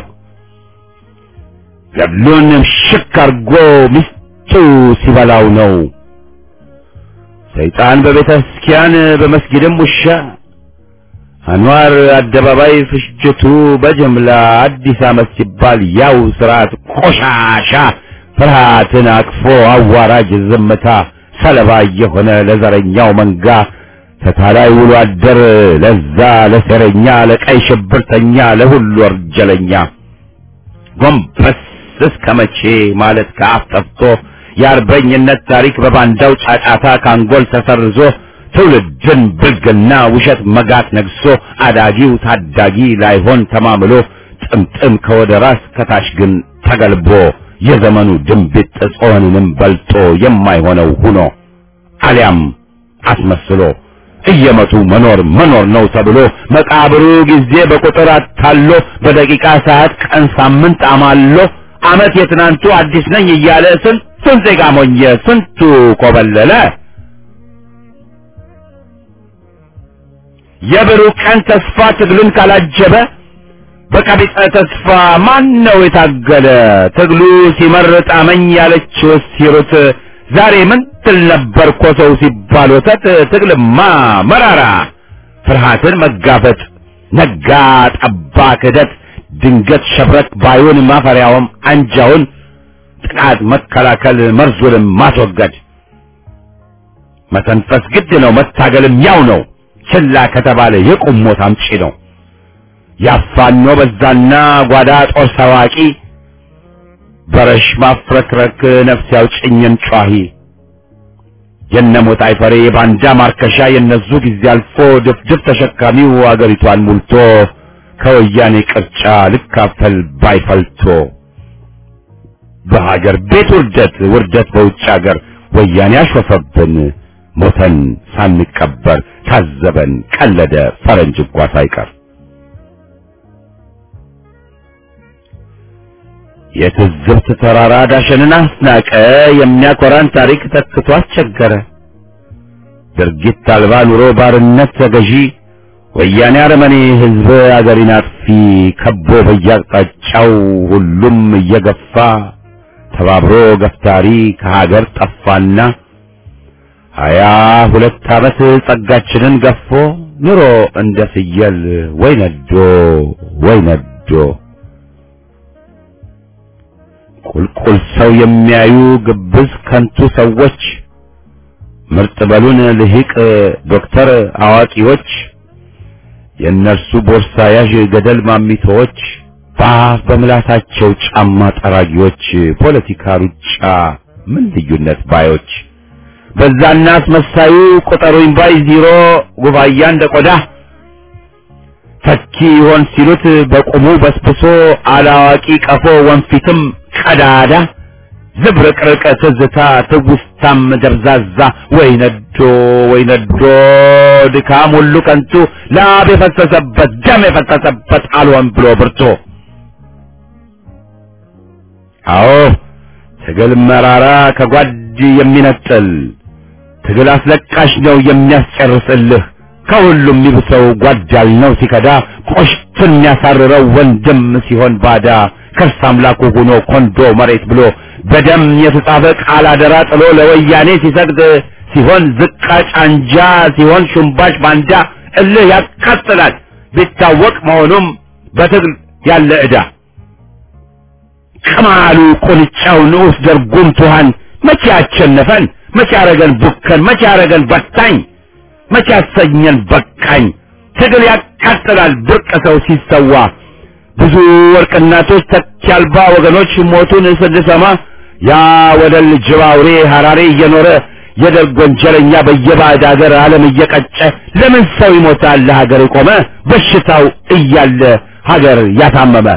ገድሉን ሽክ አርጎ ሚስቱ ሲበላው ነው። ሰይጣን በቤተ ክርስቲያን በመስጊድም ውሻ አንዋር አደባባይ ፍጅቱ በጅምላ አዲስ ዓመት ሲባል ያው ስርዓት ቆሻሻ ፍርሃትን አቅፎ አዋራጅ ዝምታ ሰለባ የሆነ ለዘረኛው መንጋ ተታላይ ውሎ አደር ለዛ ለሴረኛ ለቀይ ሽብርተኛ ለሁሉ ወርጀለኛ ጎንበስ እስከ መቼ ማለት ከአፍ ጠፍቶ የአርበኝነት ታሪክ በባንዳው ጫጫታ ካንጎል ተሰርዞ ትውልድን ብልግና ውሸት መጋት ነግሶ አዳጊው ታዳጊ ላይሆን ተማምሎ ጥምጥም ከወደ ራስ ከታች ግን ተገልቦ የዘመኑ ድንቢጥ ጾንንም በልጦ የማይሆነው ሁኖ አሊያም አስመስሎ እየመቱ መኖር መኖር ነው ተብሎ መቃብሩ ጊዜ በቁጥር አታሎ በደቂቃ ሰዓት ቀን ሳምንት አማሎ ዓመት የትናንቱ አዲስ ነኝ እያለ ስንቱን ዜጋ ሞኘ ስንቱ ኮበለለ የብሩህ ቀን ተስፋ ትግልን ካላጀበ በቀቢጸ ተስፋ ማን ነው የታገለ ትግሉ ሲመርጥ አመኝ ያለችው ሲሩት ዛሬ ምን ትል ነበር ኮሰው ሲባል ወተት ትግልማ መራራ ፍርሃትን መጋፈጥ ነጋ ጠባ ክህደት ድንገት ሸብረክ ባዩን ማፈሪያውም አንጃውን ጥቃት መከላከል መርዙንም ማስወገድ መተንፈስ ግድ ነው መታገልም ያው ነው ችላ ከተባለ የቁም ሞት አምጪ ነው ያፋኖ በዛና ጓዳ ጦር ሰዋቂ በረሽ ማፍረክረክ ነፍስ ያውጭኝን ጯሂ የነሞት አይፈሬ የባንዳ ማርከሻ የነዙ ጊዜ አልፎ ድፍድፍ ተሸካሚው አገሪቷን ሙልቶ ከወያኔ ቅርጫ ልካፈል ባይፈልቶ በሀገር ቤት ውርደት ውርደት በውጭ ሀገር ወያኔ አሾፈብን ሞተን ሳንቀበር ታዘበን ቀለደ ፈረንጅ እንኳ ሳይቀር የትዝብት ተራራ ዳሸንን አስናቀ የሚያኮራን ታሪክ ተክቶ አስቸገረ ድርጊት አልባ ኑሮ ባርነት ተገዢ ወያኔ አረመኔ ህዝብ አገሪን አጥፊ ከቦ በየአቅጣጫው ሁሉም እየገፋ ተባብሮ ገፍታሪ ከሀገር ጠፋና ሀያ ሁለት ዓመት ጸጋችንን ገፎ ኑሮ እንደ ፍየል ወይ ነዶ ወይ ነዶ ቁልቁል ሰው የሚያዩ ግብዝ ከንቱ ሰዎች ምርጥ በሉን ልሂቅ ዶክተር አዋቂዎች የእነርሱ ቦርሳ ያዥ ገደል ማሚቶዎች በአፍ በምላሳቸው ጫማ ጠራጊዎች ፖለቲካ ሩጫ ምን ልዩነት ባዮች በዛና አስመሳዩ ቁጠሩኝ ባይ ዚሮ ጉባያ እንደ ቆዳ ተኪ ይሆን ሲሉት በቁሙ በስብሶ አላዋቂ ቀፎ ወንፊትም ቀዳዳ ዝብርቅርቅ ትዝታ ትውስታም ደብዛዛ ወይ ነዶ ወይ ነዶ ድካም ሁሉ ከንቱ ላብ የፈሰሰበት ደም የፈሰሰበት አልሆን ብሎ ብርቶ አዎ ትግል መራራ ከጓድ የሚነጥል ትግል አስለቃሽ ነው የሚያስጨርስልህ ከሁሉም የሚብሰው ጓዳል ነው ሲከዳ ቆሽቱን የሚያሳርረው ወንድም ሲሆን ባዳ ከርስ አምላኩ ሆኖ ኮንዶ መሬት ብሎ በደም የተጻፈ ቃል አደራ ጥሎ ለወያኔ ሲሰግድ ሲሆን ዝቃጭ አንጃ ሲሆን ሹምባሽ ባንዳ እልህ ያቃጥላል ቢታወቅ መሆኑም በትግል ያለ ዕዳ ቅማሉ ቁንጫው ንዑስ ደርጉም ቱሃን መቼ ያቸነፈን መቼ ያረገን ቡከን መቼ ያረገን በታኝ መቼ ያሰኘን በቃኝ ትግል ያቃጥላል ብርቅ ሰው ሲሰዋ ብዙ ወርቅ እናቶች ተኪ አልባ ወገኖች ሞቱን ስንሰማ ያ ወደል ጅብ አውሬ ሐራሬ እየኖረ የደርግ ወንጀለኛ በየባዕድ ሀገር ዓለም እየቀጨ ለምን ሰው ይሞታል ለሀገር የቆመ በሽታው እያለ ሀገር ያታመመ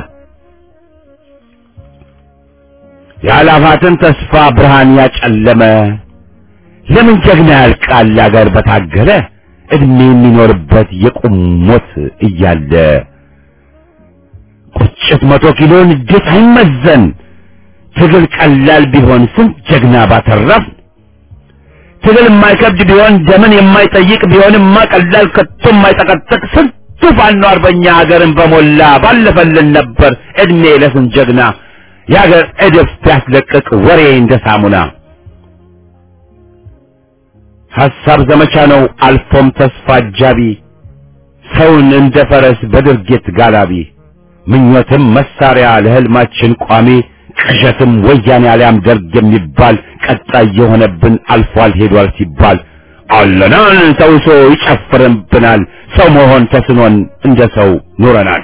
የአላፋትን ተስፋ ብርሃን ያጨለመ ለምን ጀግና ያልቃል አገር በታገለ እድሜ የሚኖርበት የቁም ሞት እያለ ቁጭት መቶ ኪሎ ንዴት አይመዘን ትግል ቀላል ቢሆን ስንት ጀግና ባተረፍ ትግል የማይከብድ ቢሆን ደምን የማይጠይቅ ቢሆንማ ቀላል ከቶ የማይጠቀጥቅ ስንቱ ፋኖ አርበኛ ሀገርን በሞላ ባለፈልን ነበር እድሜ ለስንት ጀግና የሀገር እድፍ ቢያስለቅቅ ወሬ እንደ ሳሙና ሐሳብ ዘመቻ ነው አልፎም ተስፋ አጃቢ ሰውን እንደ ፈረስ በድርጊት ጋላቢ ምኞትም መሳሪያ ለህልማችን ቋሚ ቅዠትም ወያኔ አሊያም ደርግ የሚባል ቀጣይ የሆነብን አልፏል ሄዷል ሲባል አለናል ተውሶ ይጨፍርብናል ሰው መሆን ተስኖን እንደ ሰው ኑረናል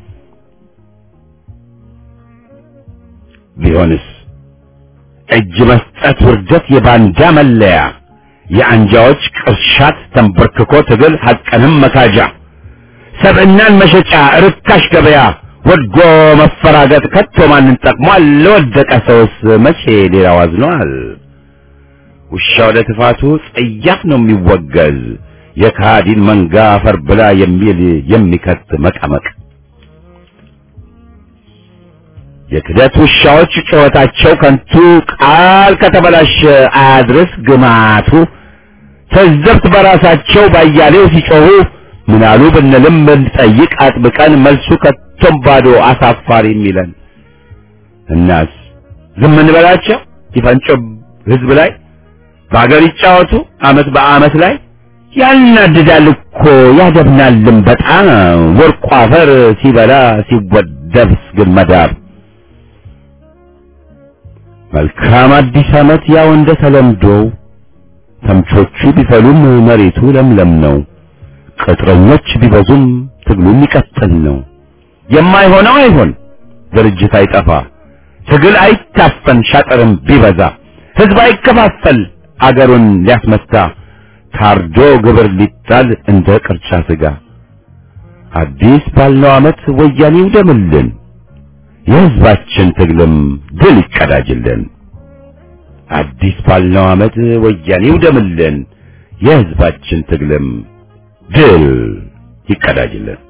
ቢሆንስ እጅ መስጠት ውርደት የባንዳ መለያ የአንጃዎች ቅርሻት ተንበርክኮ ትግል ሐቅንም መካጃ ሰብዕናን መሸጫ ርካሽ ገበያ ወድጎ መፈራገጥ ከቶ ማንን ጠቅሟል? ለወደቀ ሰውስ መቼ ሌላው አዝኗል? ውሻው ለትፋቱ ጸያፍ ነው የሚወገዝ የካዲን መንጋ አፈር ብላ የሚል የሚከት መቀመቅ የክደት ውሻዎች ጩኸታቸው ከንቱ ቃል ከተበላሸ አያድርስ ግማቱ ተዘብት በራሳቸው ባያሌው ሲጮሁ ምናሉ ብንልም ብንጠይቅ አጥብቀን መልሱ ከቶም ባዶ አሳፋሪ የሚለን እናስ ዝም እንበላቸው ይፈንጮ ህዝብ ላይ በአገር ይጫወቱ አመት በአመት ላይ ያናድዳል እኮ ያደብናልም በጣም ወርቁ አፈር ሲበላ ሲወደብስ ግን መዳብ መልካም አዲስ አመት ያው እንደ ተለምዶው ተምቾቹ ቢፈሉም መሬቱ ለምለም ነው። ቅጥረኞች ቢበዙም ትግሉ የሚቀጥል ነው። የማይሆነው አይሆን ድርጅት አይጠፋ ትግል አይታፈን ሻጥርም ቢበዛ ህዝብ አይከፋፈል አገሩን ሊያስመታ ታርዶ ግብር ሊጣል እንደ ቅርጫ ስጋ አዲስ ባልነው ዓመት ወያኔው ደምልን የህዝባችን ትግልም ድል ይቀዳጅልን። አዲስ ባልነው ዓመት ወያኔው ደምልን የህዝባችን ትግልም ድል ይቀዳጅልን።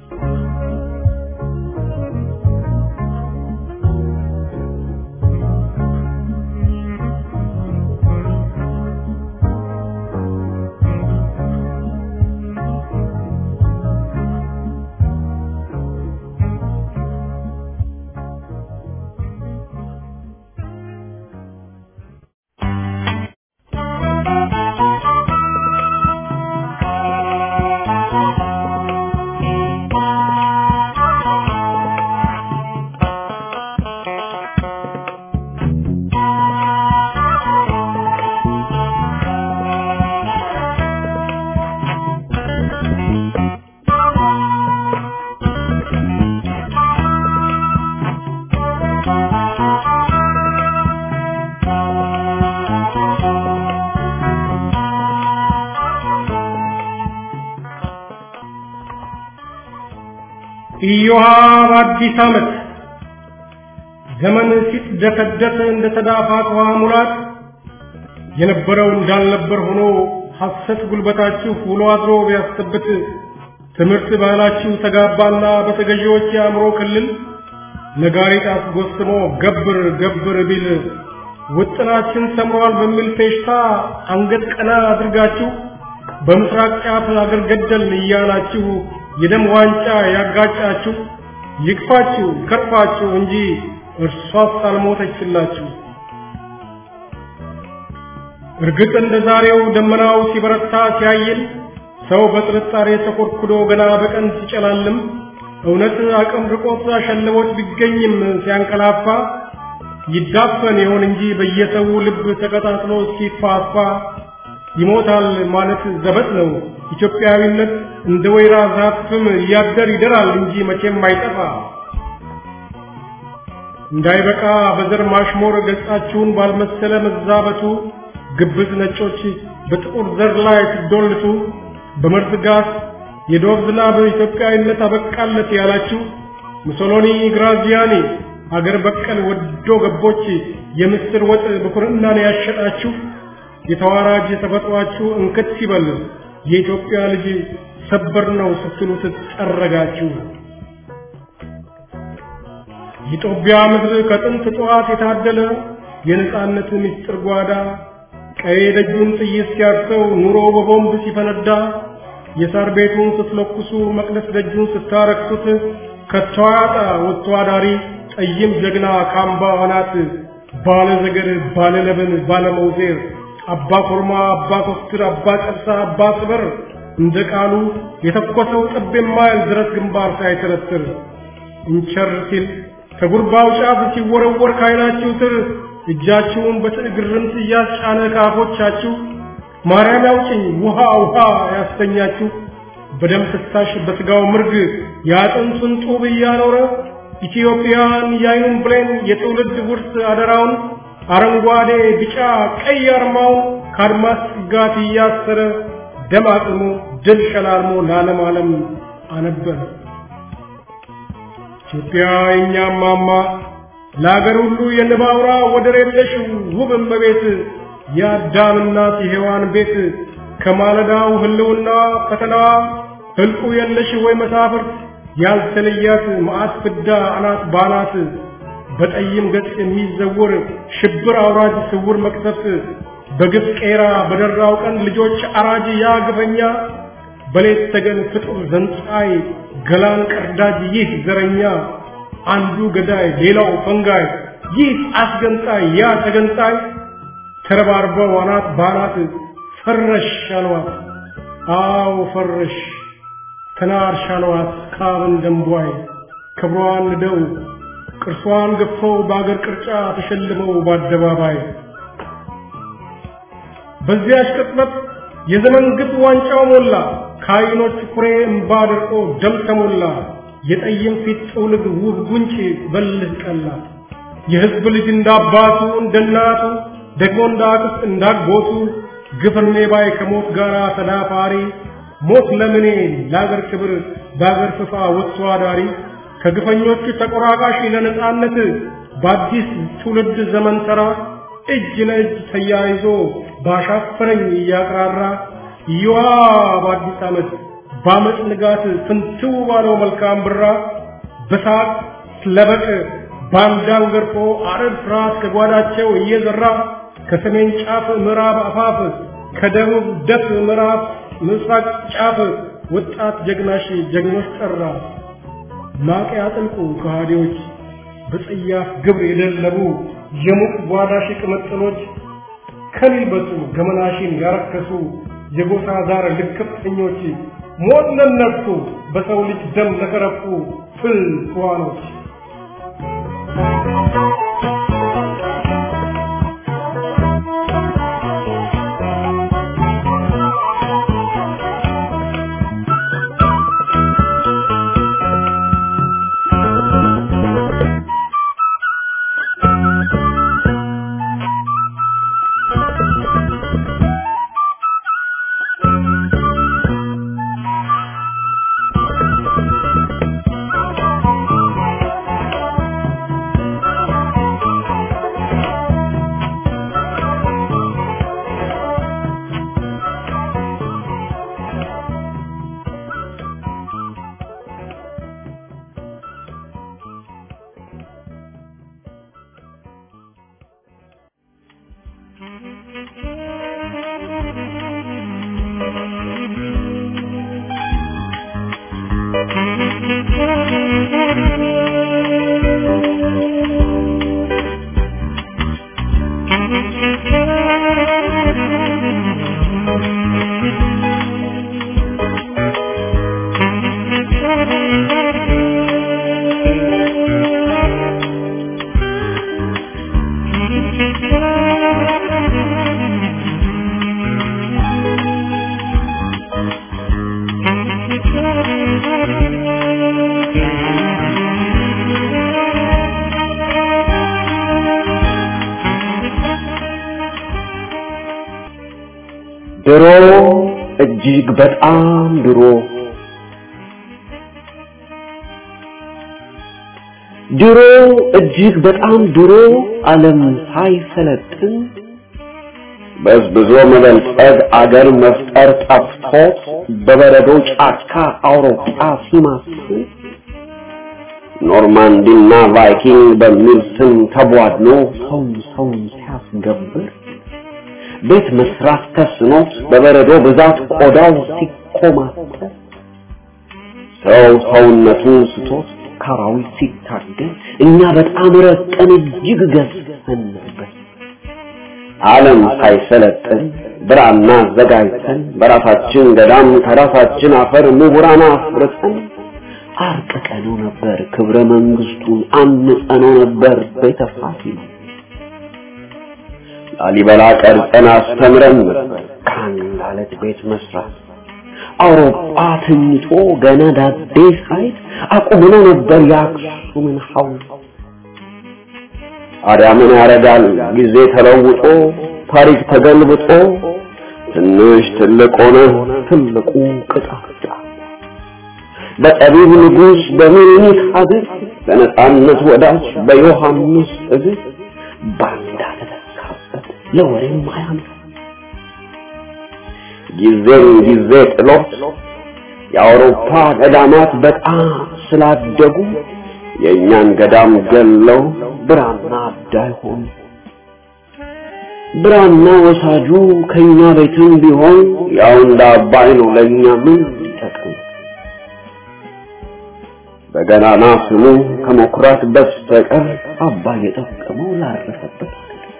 ኢዮሃ በአዲስ ዓመት ዘመን ሲትደፈደፍ እንደ ተዳፋት ውሃ ሙላት የነበረው እንዳልነበር ሆኖ ሐሰት ጉልበታችሁ ውሎ አድሮ ቢያስተብት ትምህርት ባህላችሁ ተጋባና በተገዢዎች የአእምሮ ክልል ነጋሪት አስጎስሞ ገብር ገብር ቢል ውጥናችን ሰምሯል በሚል ፌሽታ አንገት ቀና አድርጋችሁ በምስራቅ ጫፍ አገር ገደል እያላችሁ የደም ዋንጫ ያጋጫችሁ ይክፋችሁ ከርፋችሁ እንጂ እርሷስ አልሞተችላችሁ። እርግጥ እንደ ዛሬው ደመናው ሲበረታ ሲያይል ሰው በጥርጣሬ ተኮርኩዶ ገና በቀን ሲጨላልም እውነት አቅም ርቆት አሸልቦት ቢገኝም ሲያንቀላፋ ይዳፈን ይሆን እንጂ በየሰው ልብ ተቀጣጥሎ ሲፋፋ ይሞታል ማለት ዘበት ነው። ኢትዮጵያዊነት እንደ ወይራ ዛፍም እያደር ይደራል እንጂ መቼም አይጠፋ። እንዳይበቃ በዘር ማሽሞር ገጻችሁን ባልመሰለ መዛበቱ ግብዝ ነጮች በጥቁር ዘር ላይ ሲዶልቱ በመርዝ ጋስ የዶብ ዝናብ ኢትዮጵያዊነት አበቃለት ያላችሁ ሙሶሎኒ፣ ግራዚያኒ አገር በቀል ወዶ ገቦች የምስር ወጥ በኩርናን ያሸጣችሁ የተዋራጅ ተፈጥሯችሁ እንክት ሲበል የኢትዮጵያ ልጅ ሰበር ነው ስትሉ ትጠረጋችሁ። የጦቢያ ምድር ከጥንት ጠዋት የታደለ የነጻነት ምስጢር ጓዳ ቀይ ደጁን ጥይት ሲያርሰው ኑሮ በቦምብ ሲፈነዳ የሳር ቤቱን ስትለኩሱ መቅደስ ደጁን ስታረክሱት ከተዋጣ ወጥቶ አዳሪ ጠይም ጀግና ካምባ አናት ባለ ዘገር ባለ ለበን ባለ መውዜር አባ ኮርማ፣ አባ ኮስትር፣ አባ ጨብሳ፣ አባ ስበር እንደ ቃሉ የተኮሰው ጠብ የማይል ድረስ ግንባር ሳይተረትር እንቸር ሲል ከጉርባው ጫፍ ሲወረወር ካይናችሁ ስር እጃችሁን በትዕግርምት እያስጫነ ከአፎቻችሁ ማርያም ያውጭኝ ውሃ ውሃ ያስተኛችሁ በደም ፍሳሽ በስጋው ምርግ የአጥንቱን ጡብ እያኖረ ኢትዮጵያን የአይኑን ብሌን የትውልድ ውርስ አደራውን አረንጓዴ ቢጫ ቀይ አርማውን ከአድማስ ጥጋት እያሰረ ደም አቅሞ ድል ሸላልሞ ለዓለም ዓለም አነበረ። ኢትዮጵያ የእኛም ማማ ለአገር ሁሉ የንባውራ ወደር የለሽ ውብ እመቤት የአዳም እናት የሔዋን ቤት ከማለዳው ህልውና ፈተናዋ ህልቁ የለሽ ወይ መሳፍርት ያልተለያት መዓት ፍዳ አናት ባናት በጠይም ገጽ የሚዘውር ሽብር አውራጅ ስውር መቅሰፍት በግፍ ቄራ በደራው ቀን ልጆች አራጅ ያ ግፈኛ በሌት ተገን ፍጡር ዘንጻይ ገላን ቀርዳጅ ይህ ዘረኛ አንዱ ገዳይ ሌላው ፈንጋይ ይህ አስገንጣይ ያ ተገንጣይ ተረባርበው አናት ባናት ፈረሽ አልዋት አዎ ፈረሽ ተናርሽ አልዋት ካብን ደንቧይ ክብሯን ንደው ቅርሷን ገፈው በአገር ቅርጫ ተሸልመው በአደባባይ በዚያች ቅጽበት የዘመን ግፍ ዋንጫው ሞላ ከዓይኖች ኩሬ እምባ ደርቆ ደም ተሞላ የጠይም ፊት ጥውልግ ውብ ጉንጭ በልህ ቀላ የሕዝብ ልጅ እንዳባቱ እንደናቱ ደግሞ እንዳክስት እንዳጎቱ ግፍርኔ ባይ ከሞት ጋር ተዳፋሪ ሞት ለምኔ ለአገር ክብር በአገር ፍፋ ወጥቶ አዳሪ ከግፈኞቹ ተቆራቃሽ ለነጻነት በአዲስ ትውልድ ዘመን ተራ እጅ ለእጅ ተያይዞ ባሻፈረኝ እያቅራራ ይዋ በአዲስ ዓመት በአመፅ ንጋት ፍንትው ባለው መልካም ብራ በሳቅ ለበቅ ባንዳን ገርፎ አረብ ፍርሃት ከጓዳቸው እየዘራ ከሰሜን ጫፍ ምዕራብ አፋፍ ከደቡብ ደፍ ምዕራብ ምስራቅ ጫፍ ወጣት ጀግናሽ ጀግኖች ጠራ ማቅ ያጥልቁ ከሃዲዎች በጽያፍ ግብር የደለቡ የሙቅ ጓዳሽ ቅምጥሎች ከሊበጡ ገመናሽን ያረከሱ የጎሳ ዛር ልክፍተኞች ሞት ለነሱ በሰው ልጅ ደም ለተረፉ ፍል ተዋኖች ድሮ እጅግ በጣም ድሮ ድሮ እጅግ በጣም ድሮ ዓለም ሳይሰለጥን በዝብዞ መበልጸግ አገር መፍጠር ጠፍቶት በበረዶ ጫካ አውሮፓ ሲማስል ኖርማንዲና ቫይኪንግ በሚል ስም ተቧድኖ ሰው ሰውን ሲያስገብር ቤት መስራት ተስኖት በበረዶ ብዛት ቆዳው ሲኮማተር ሰው ሰውነቱን ስቶት ካራዊት ሲታገል እኛ በጣም ረቀን እጅግ ገዝፈን ነበር። ዓለም ሳይሰለጥን ብራና አዘጋጅተን በራሳችን ገዳም ከራሳችን አፈር ምሁራን አፍርተን አርቅቀነው ነበር ክብረ መንግስቱን አንጸነው ነበር ቤተ ፋሲል ላሊበላ ቀርጸን አስተምረን ነበር ከአንድ አለት ቤት መስራት አውሮፓ ተኝቶ ገና ዳዴ ሳይት አቁመነው ነበር የአክሱምን ሐውልት ታዲያ ምን ያደርጋል ጊዜ ተለውጦ ታሪክ ተገልብጦ ትንሽ ትልቅ ሆነ ትልቁ ቅጣት በጠቢብ ንጉሥ በምኒልክ ሀገር በነጻነት ወዳጅ በዮሐንስ እግር ባንዳ ተተካበት ለወሬም አያምር ጊዜን ጊዜ ጥሎት የአውሮፓ ገዳማት በጣም ስላደጉ የእኛን ገዳም ገለው ብራና አዳይ ሆኑ። ብራና ወሳጁ ከኛ ቤትም ቢሆን ያው እንደ አባይ ነው ለእኛ ምን ይጠቅም? በገናና ስሙ ከመኩራት በስተቀር አባይ የጠቀመው ላረፈበት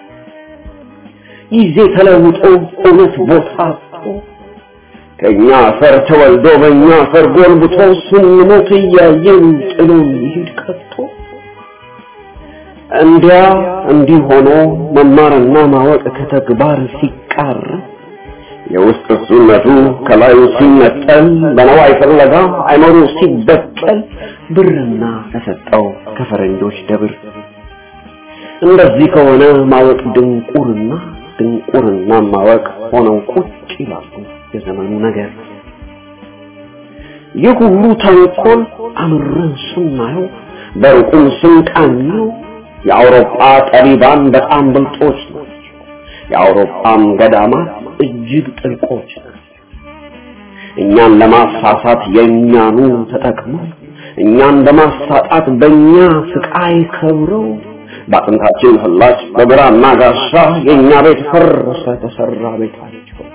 ጊዜ ተለውጦ እውነት ቦታ አጥቶ ከኛ አፈር ተወልዶ በእኛ አፈር ጎልብቶ ስንሞት እያየን ጥሎን ይሄድ ቀጥቶ እንዲያ እንዲህ ሆኖ መማርና ማወቅ ከተግባር ሲቃር የውስጥ እሱነቱ ከላዩ ሲነጠል በነዋይ ፍለጋ አይኖሩ ሲበቀል ብርና ተሰጠው ከፈረንጆች ደብር እንደዚህ ከሆነ ማወቅ ድንቁርና ድንቁርና ማወቅ ሆነው ቁጭ ይላሉ የዘመኑ ነገር ይህ ሁሉ ተንኮል አምረን ስናየው በሩቁም ስንቃኘው የአውሮፓ ጠቢባን በጣም ብልጦች ናቸው። የአውሮፓም ገዳማት እጅግ ጥልቆች ናቸው። እኛን ለማሳሳት የእኛኑ ተጠቅመው እኛን በማሳጣት በእኛ ስቃይ ከብረው በአጥንታችን ፍላጭ በብራና ጋሻ የእኛ ቤት ፈረሰ ተሰራ ቤታቸው።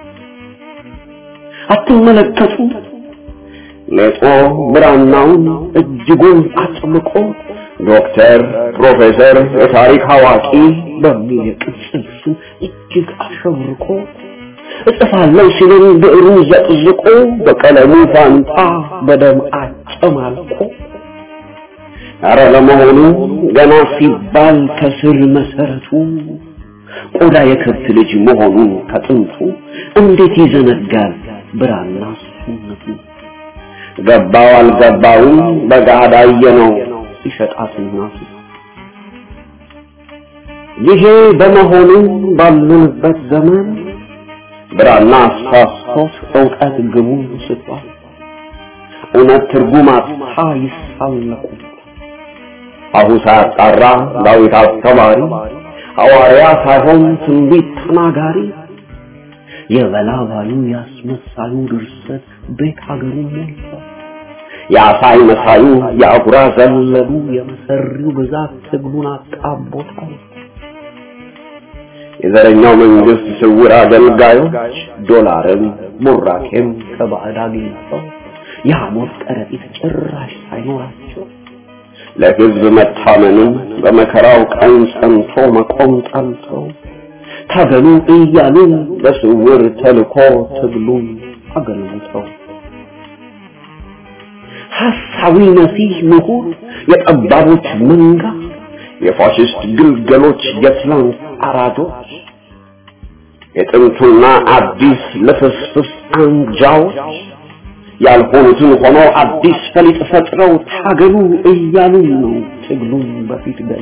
አትመለከቱ ሌጦ ብራናውን እጅጉን አጥብቆ ዶክተር፣ ፕሮፌሰር፣ የታሪክ አዋቂ በሚል የቅጽል ስም እጅግ አሸብርቆ እጽፋለሁ ሲልን ብዕሩን ዘቅዝቆ በቀለሙ ፋንታ በደም አጨማልቆ አረ ለመሆኑ ገና ሲባል ከስር መሰረቱ ቆዳ የከብት ልጅ መሆኑን ከጥንቱ እንዴት ይዘነጋል ብራና ስነቱ ገባው አልገባውም በጋዳ ነው ሲሸጣት እናቱ ይሄ በመሆኑ ባለንበት ዘመን ብራና አሳስቶት እውቀት ግቡን ስቷል እውነት ትርጉም አጥታ ይሳለቁ አሁ ሳያጣራ ዳዊት አስተማሪ ሐዋርያ ሳይሆን ትንቢት ተናጋሪ የበላባዩ ያስመሳዩ ድርሰት ቤት ሀገሩ ሞልቷል። የአሳይ መሳዩ የአጉራ ዘለሉ የመሰሪው ብዛት ትግሉን አጣቦታል። የዘረኛው መንግስት ስውር አገልጋዮች ዶላርን ቡራኬም ከባዕድ አግኝተው የሐሞት ከረጢት ጭራሽ ሳይኖራቸው ለህዝብ መታመንን በመከራው ቀን ጸንቶ መቆም ጠልተው ታገሉ እያሉ በስውር ተልኮ ትግሉን አገልግተው ሐሳዊ መሲህ ምሁር የጠባቦች መንጋ የፋሽስት ግልገሎች የትላንት አራዶች የጥንቱና አዲስ ልፍስፍስ አንጃዎች ያልሆኑትን ሆነው አዲስ ፈሊጥ ፈጥረው ታገሉ እያሉ ነው ትግሉን በፊት ገል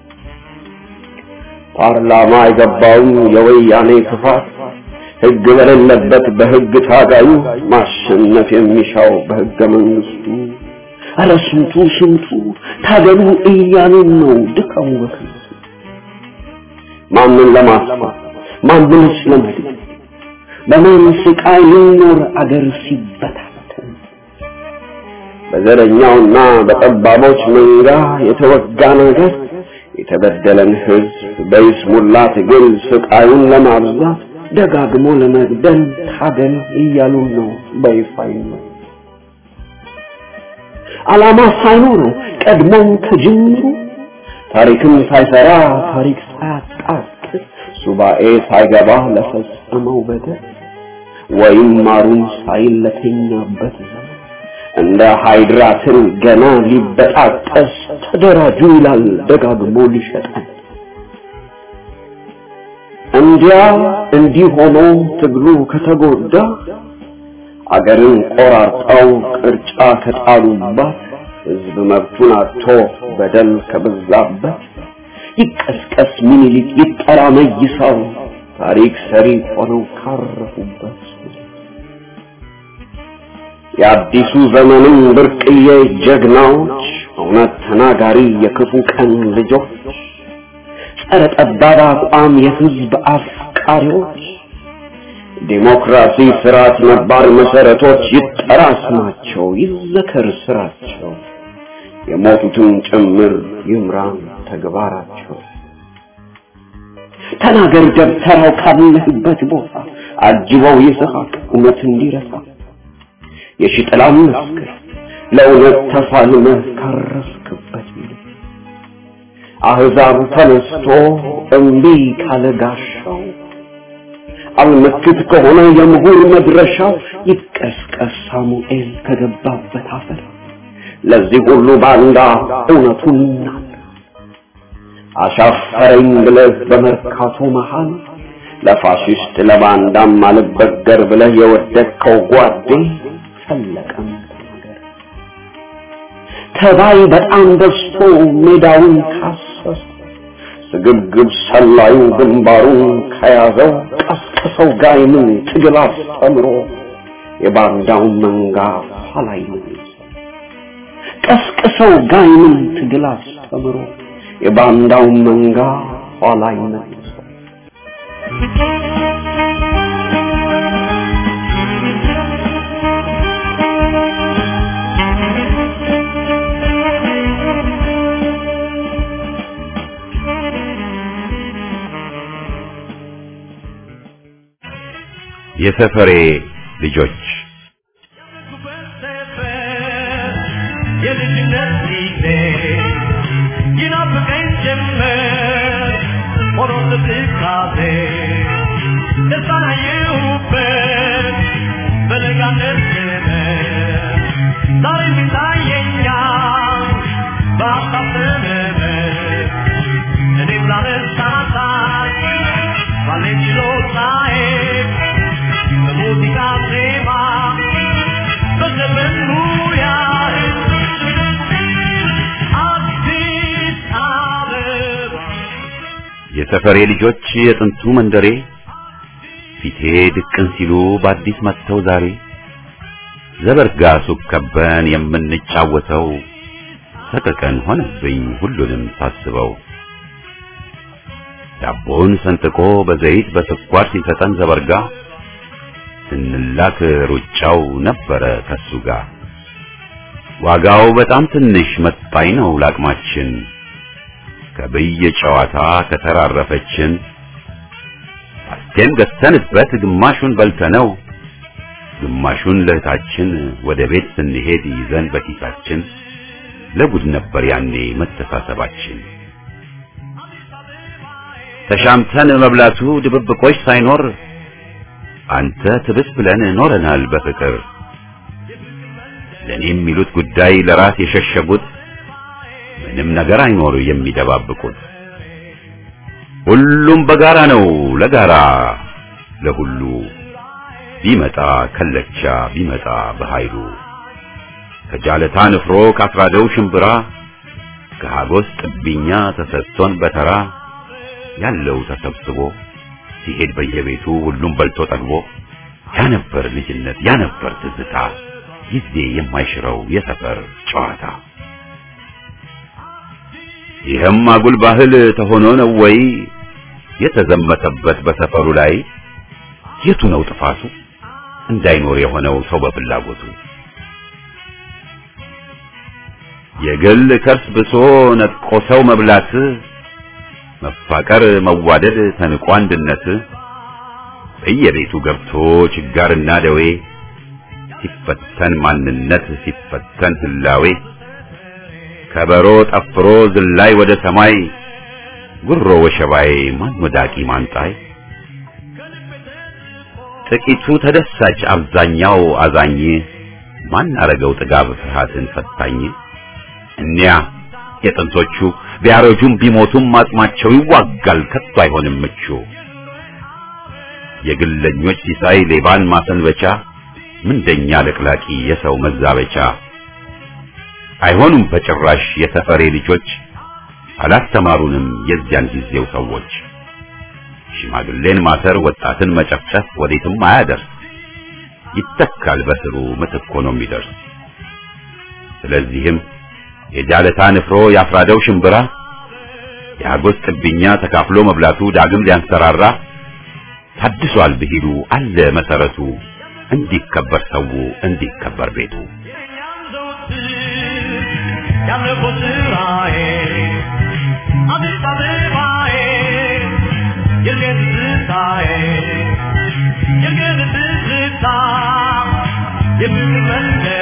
ፓርላማ የገባውን የወያኔ ክፋት ህግ በሌለበት በህግ ታጋዩ ማሸነፍ የሚሻው በህገ መንግስቱ ኧረ ስንቱ ስንቱ ታገሉ እያሉን ነው ድካሙ በከንቱ ማንን ለማስፋት ማንንስ ለመግደል በማን ስቃይ ሊኖር አገር ሲበታተን በዘረኛውና በጠባቦች መንጋ የተወጋ ነገር የተበደለን ህዝብ በይስሙላ ትግል ስቃዩን ለማብዛት ደጋግሞ ለመግደል ታገል እያሉ ነው በይፋ ነው ዓላማ ሳይኖረው ቀድሞም ከጅምሩ ታሪክም ሳይሰራ ታሪክ ሳያጣቅስ ሱባኤ ሳይገባ ለፈጸመው በደል ወይም ማሩን ሳይል ለተኛበት ዘመን እንደ ሃይድራ ትል ገና ሊበጣጠስ ተደራጁ ይላል ደጋግሞ ሊሸጠን። እንዲያ እንዲህ ሆኖ ትግሉ ከተጎዳ አገርን ቆራርጠው ቅርጫ ከጣሉባት ህዝብ መብቱን አጥቶ በደል ከበዛበት ይቀስቀስ ሚኒሊክ ይጠራ መይሳው ታሪክ ሰሪ ሆነው ካረፉበት የአዲሱ ዘመንም ብርቅዬ ጀግናዎች እውነት ተናጋሪ የክፉ ቀን ልጆች ጸረ ጠባብ አቋም የህዝብ አፍቃሪዎች ዲሞክራሲ ስርዓት ነባር መሰረቶች ይጠራ ስማቸው ይዘከር ስራቸው የሞቱትን ጭምር ይምራን ተግባራቸው ተናገር ደብተራው ካለህበት ቦታ አጅበው ይስሐቅ እውነት እንዲረሳ የሽጥላም መስክር ለእውነት ተፋልመህ ካረፍክበት አህዛብ ተነስቶ እምቢ ካለ ጋሻው አልመክት ከሆነ የምሁር መድረሻው ይቀስቀስ ሳሙኤል ከገባበት አፈር ለዚህ ሁሉ ባንዳ እውነቱን ይናገር አሻፈረኝ ብለህ በመርካቶ መሃል ለፋሽስት ለባንዳም አልበገር ብለህ የወደቅከው ጓዴ ፈለቀም ተናገር ተባይ በጣም በዝቶ ሜዳውን ካሰሰ ስግብግብ ሰላዩ ግንባሩን ከያዘው ቀስቅሰው ጋይምን ትግል አስተምሮ የባንዳውን መንጋ ኋላይ ቀስቅሰው ጋይምን ትግል አስተምሮ የባንዳውን መንጋ ኋላይ መልሰው የሰፈሬ ልጆች የልጅነት ጊዜ ይናፍቀኝ ጀመር ሆኖ ትካዜ ደስታን አየሁበት በለጋነት ዘመን ዛሬ ይታየኛል በሀሳብ ዘመን እኔም ላነሳሳይ ባለኝ ችሎታዬ በሙዚቃ ዜማ በዘመን ሙያዬ አዲስ አበባ የሰፈሬ ልጆች የጥንቱ መንደሬ ፊቴ ድቅን ሲሉ በአዲስ መጥተው ዛሬ ዘበርጋ ሱቅ ከበን የምንጫወተው ሰቀቀን ሆነብኝ ሁሉንም ሳስበው ዳቦን ሰንጥቆ በዘይት በስኳር ሲሰጠን ዘበርጋ ስንላክ ሩጫው ነበረ ከሱ ጋር ዋጋው በጣም ትንሽ መጣኝ ነው ላቅማችን ከብይ ጨዋታ ከተራረፈችን አስቴም ገዝተንበት ግማሹን በልተነው ግማሹን ለእህታችን ወደ ቤት ስንሄድ ይዘን በኪሳችን ለጉድ ነበር ያኔ መተሳሰባችን ተሻምተን መብላቱ ድብብቆች ሳይኖር አንተ ትብስ ብለን ኖረናል በፍቅር ለኔ የሚሉት ጉዳይ ለራስ የሸሸጉት ምንም ነገር አይኖር የሚደባብቁት ሁሉም በጋራ ነው ለጋራ ለሁሉ ቢመጣ ከለቻ ቢመጣ በኃይሉ ከጃለታ ንፍሮ ካስራደው ሽምብራ ከሀጎስ ጥብኛ ተሰጥቶን በተራ ያለው ተሰብስቦ ሲሄድ በየቤቱ ሁሉም በልቶ ጠግቦ ያ ነበር ልጅነት ያ ነበር ትዝታ ጊዜ የማይሽረው የሰፈር ጨዋታ ይህም አጉል ባህል ተሆኖ ነው ወይ የተዘመተበት በሰፈሩ ላይ የቱ ነው ጥፋቱ እንዳይኖር የሆነው ሰው በፍላጎቱ የግል ከርስ ብሶ ነጥቆ ሰው መብላት መፋቀር መዋደድ ተንቆ አንድነት በየቤቱ ገብቶ ችጋርና ደዌ ሲፈተን ማንነት ሲፈተን ህላዌ ከበሮ ጠፍሮ ዝላይ ወደ ሰማይ ጉሮ ወሸባዬ ማን ወዳቂ ማንጣይ ጥቂቱ ተደሳች አብዛኛው አዛኝ ማን አረገው ጥጋብ ፍርሃትን ፈታኝ እኒያ የጥንቶቹ ቢያረጁም ቢሞቱም አጽማቸው ይዋጋል ከቶ አይሆንም ምቹ የግለኞች ሲሳይ ሌባን ማሰንበቻ ምንደኛ ለቅላቂ የሰው መዛበቻ አይሆኑም በጭራሽ የሰፈሬ ልጆች አላስተማሩንም የዚያን ጊዜው ሰዎች ሽማግሌን ማሰር ወጣትን መጨፍጨፍ ወዴትም አያደርስ ይተካል በስሩ ምትክ ሆኖ የሚደርስ ስለዚህም የጃለታ ንፍሮ ያፍራደው ሽምብራ የአጎስ ጥብኛ ተካፍሎ መብላቱ ዳግም ሊያንሰራራ ታድሷል ብሂሉ አለ መሰረቱ እንዲከበር ሰው እንዲከበር ቤቱ ያለፈው ስራዬ አዲስ አበባዬ የልቤት ትዝታዬ የልቤት ትዝታ የፍቅር መንገድ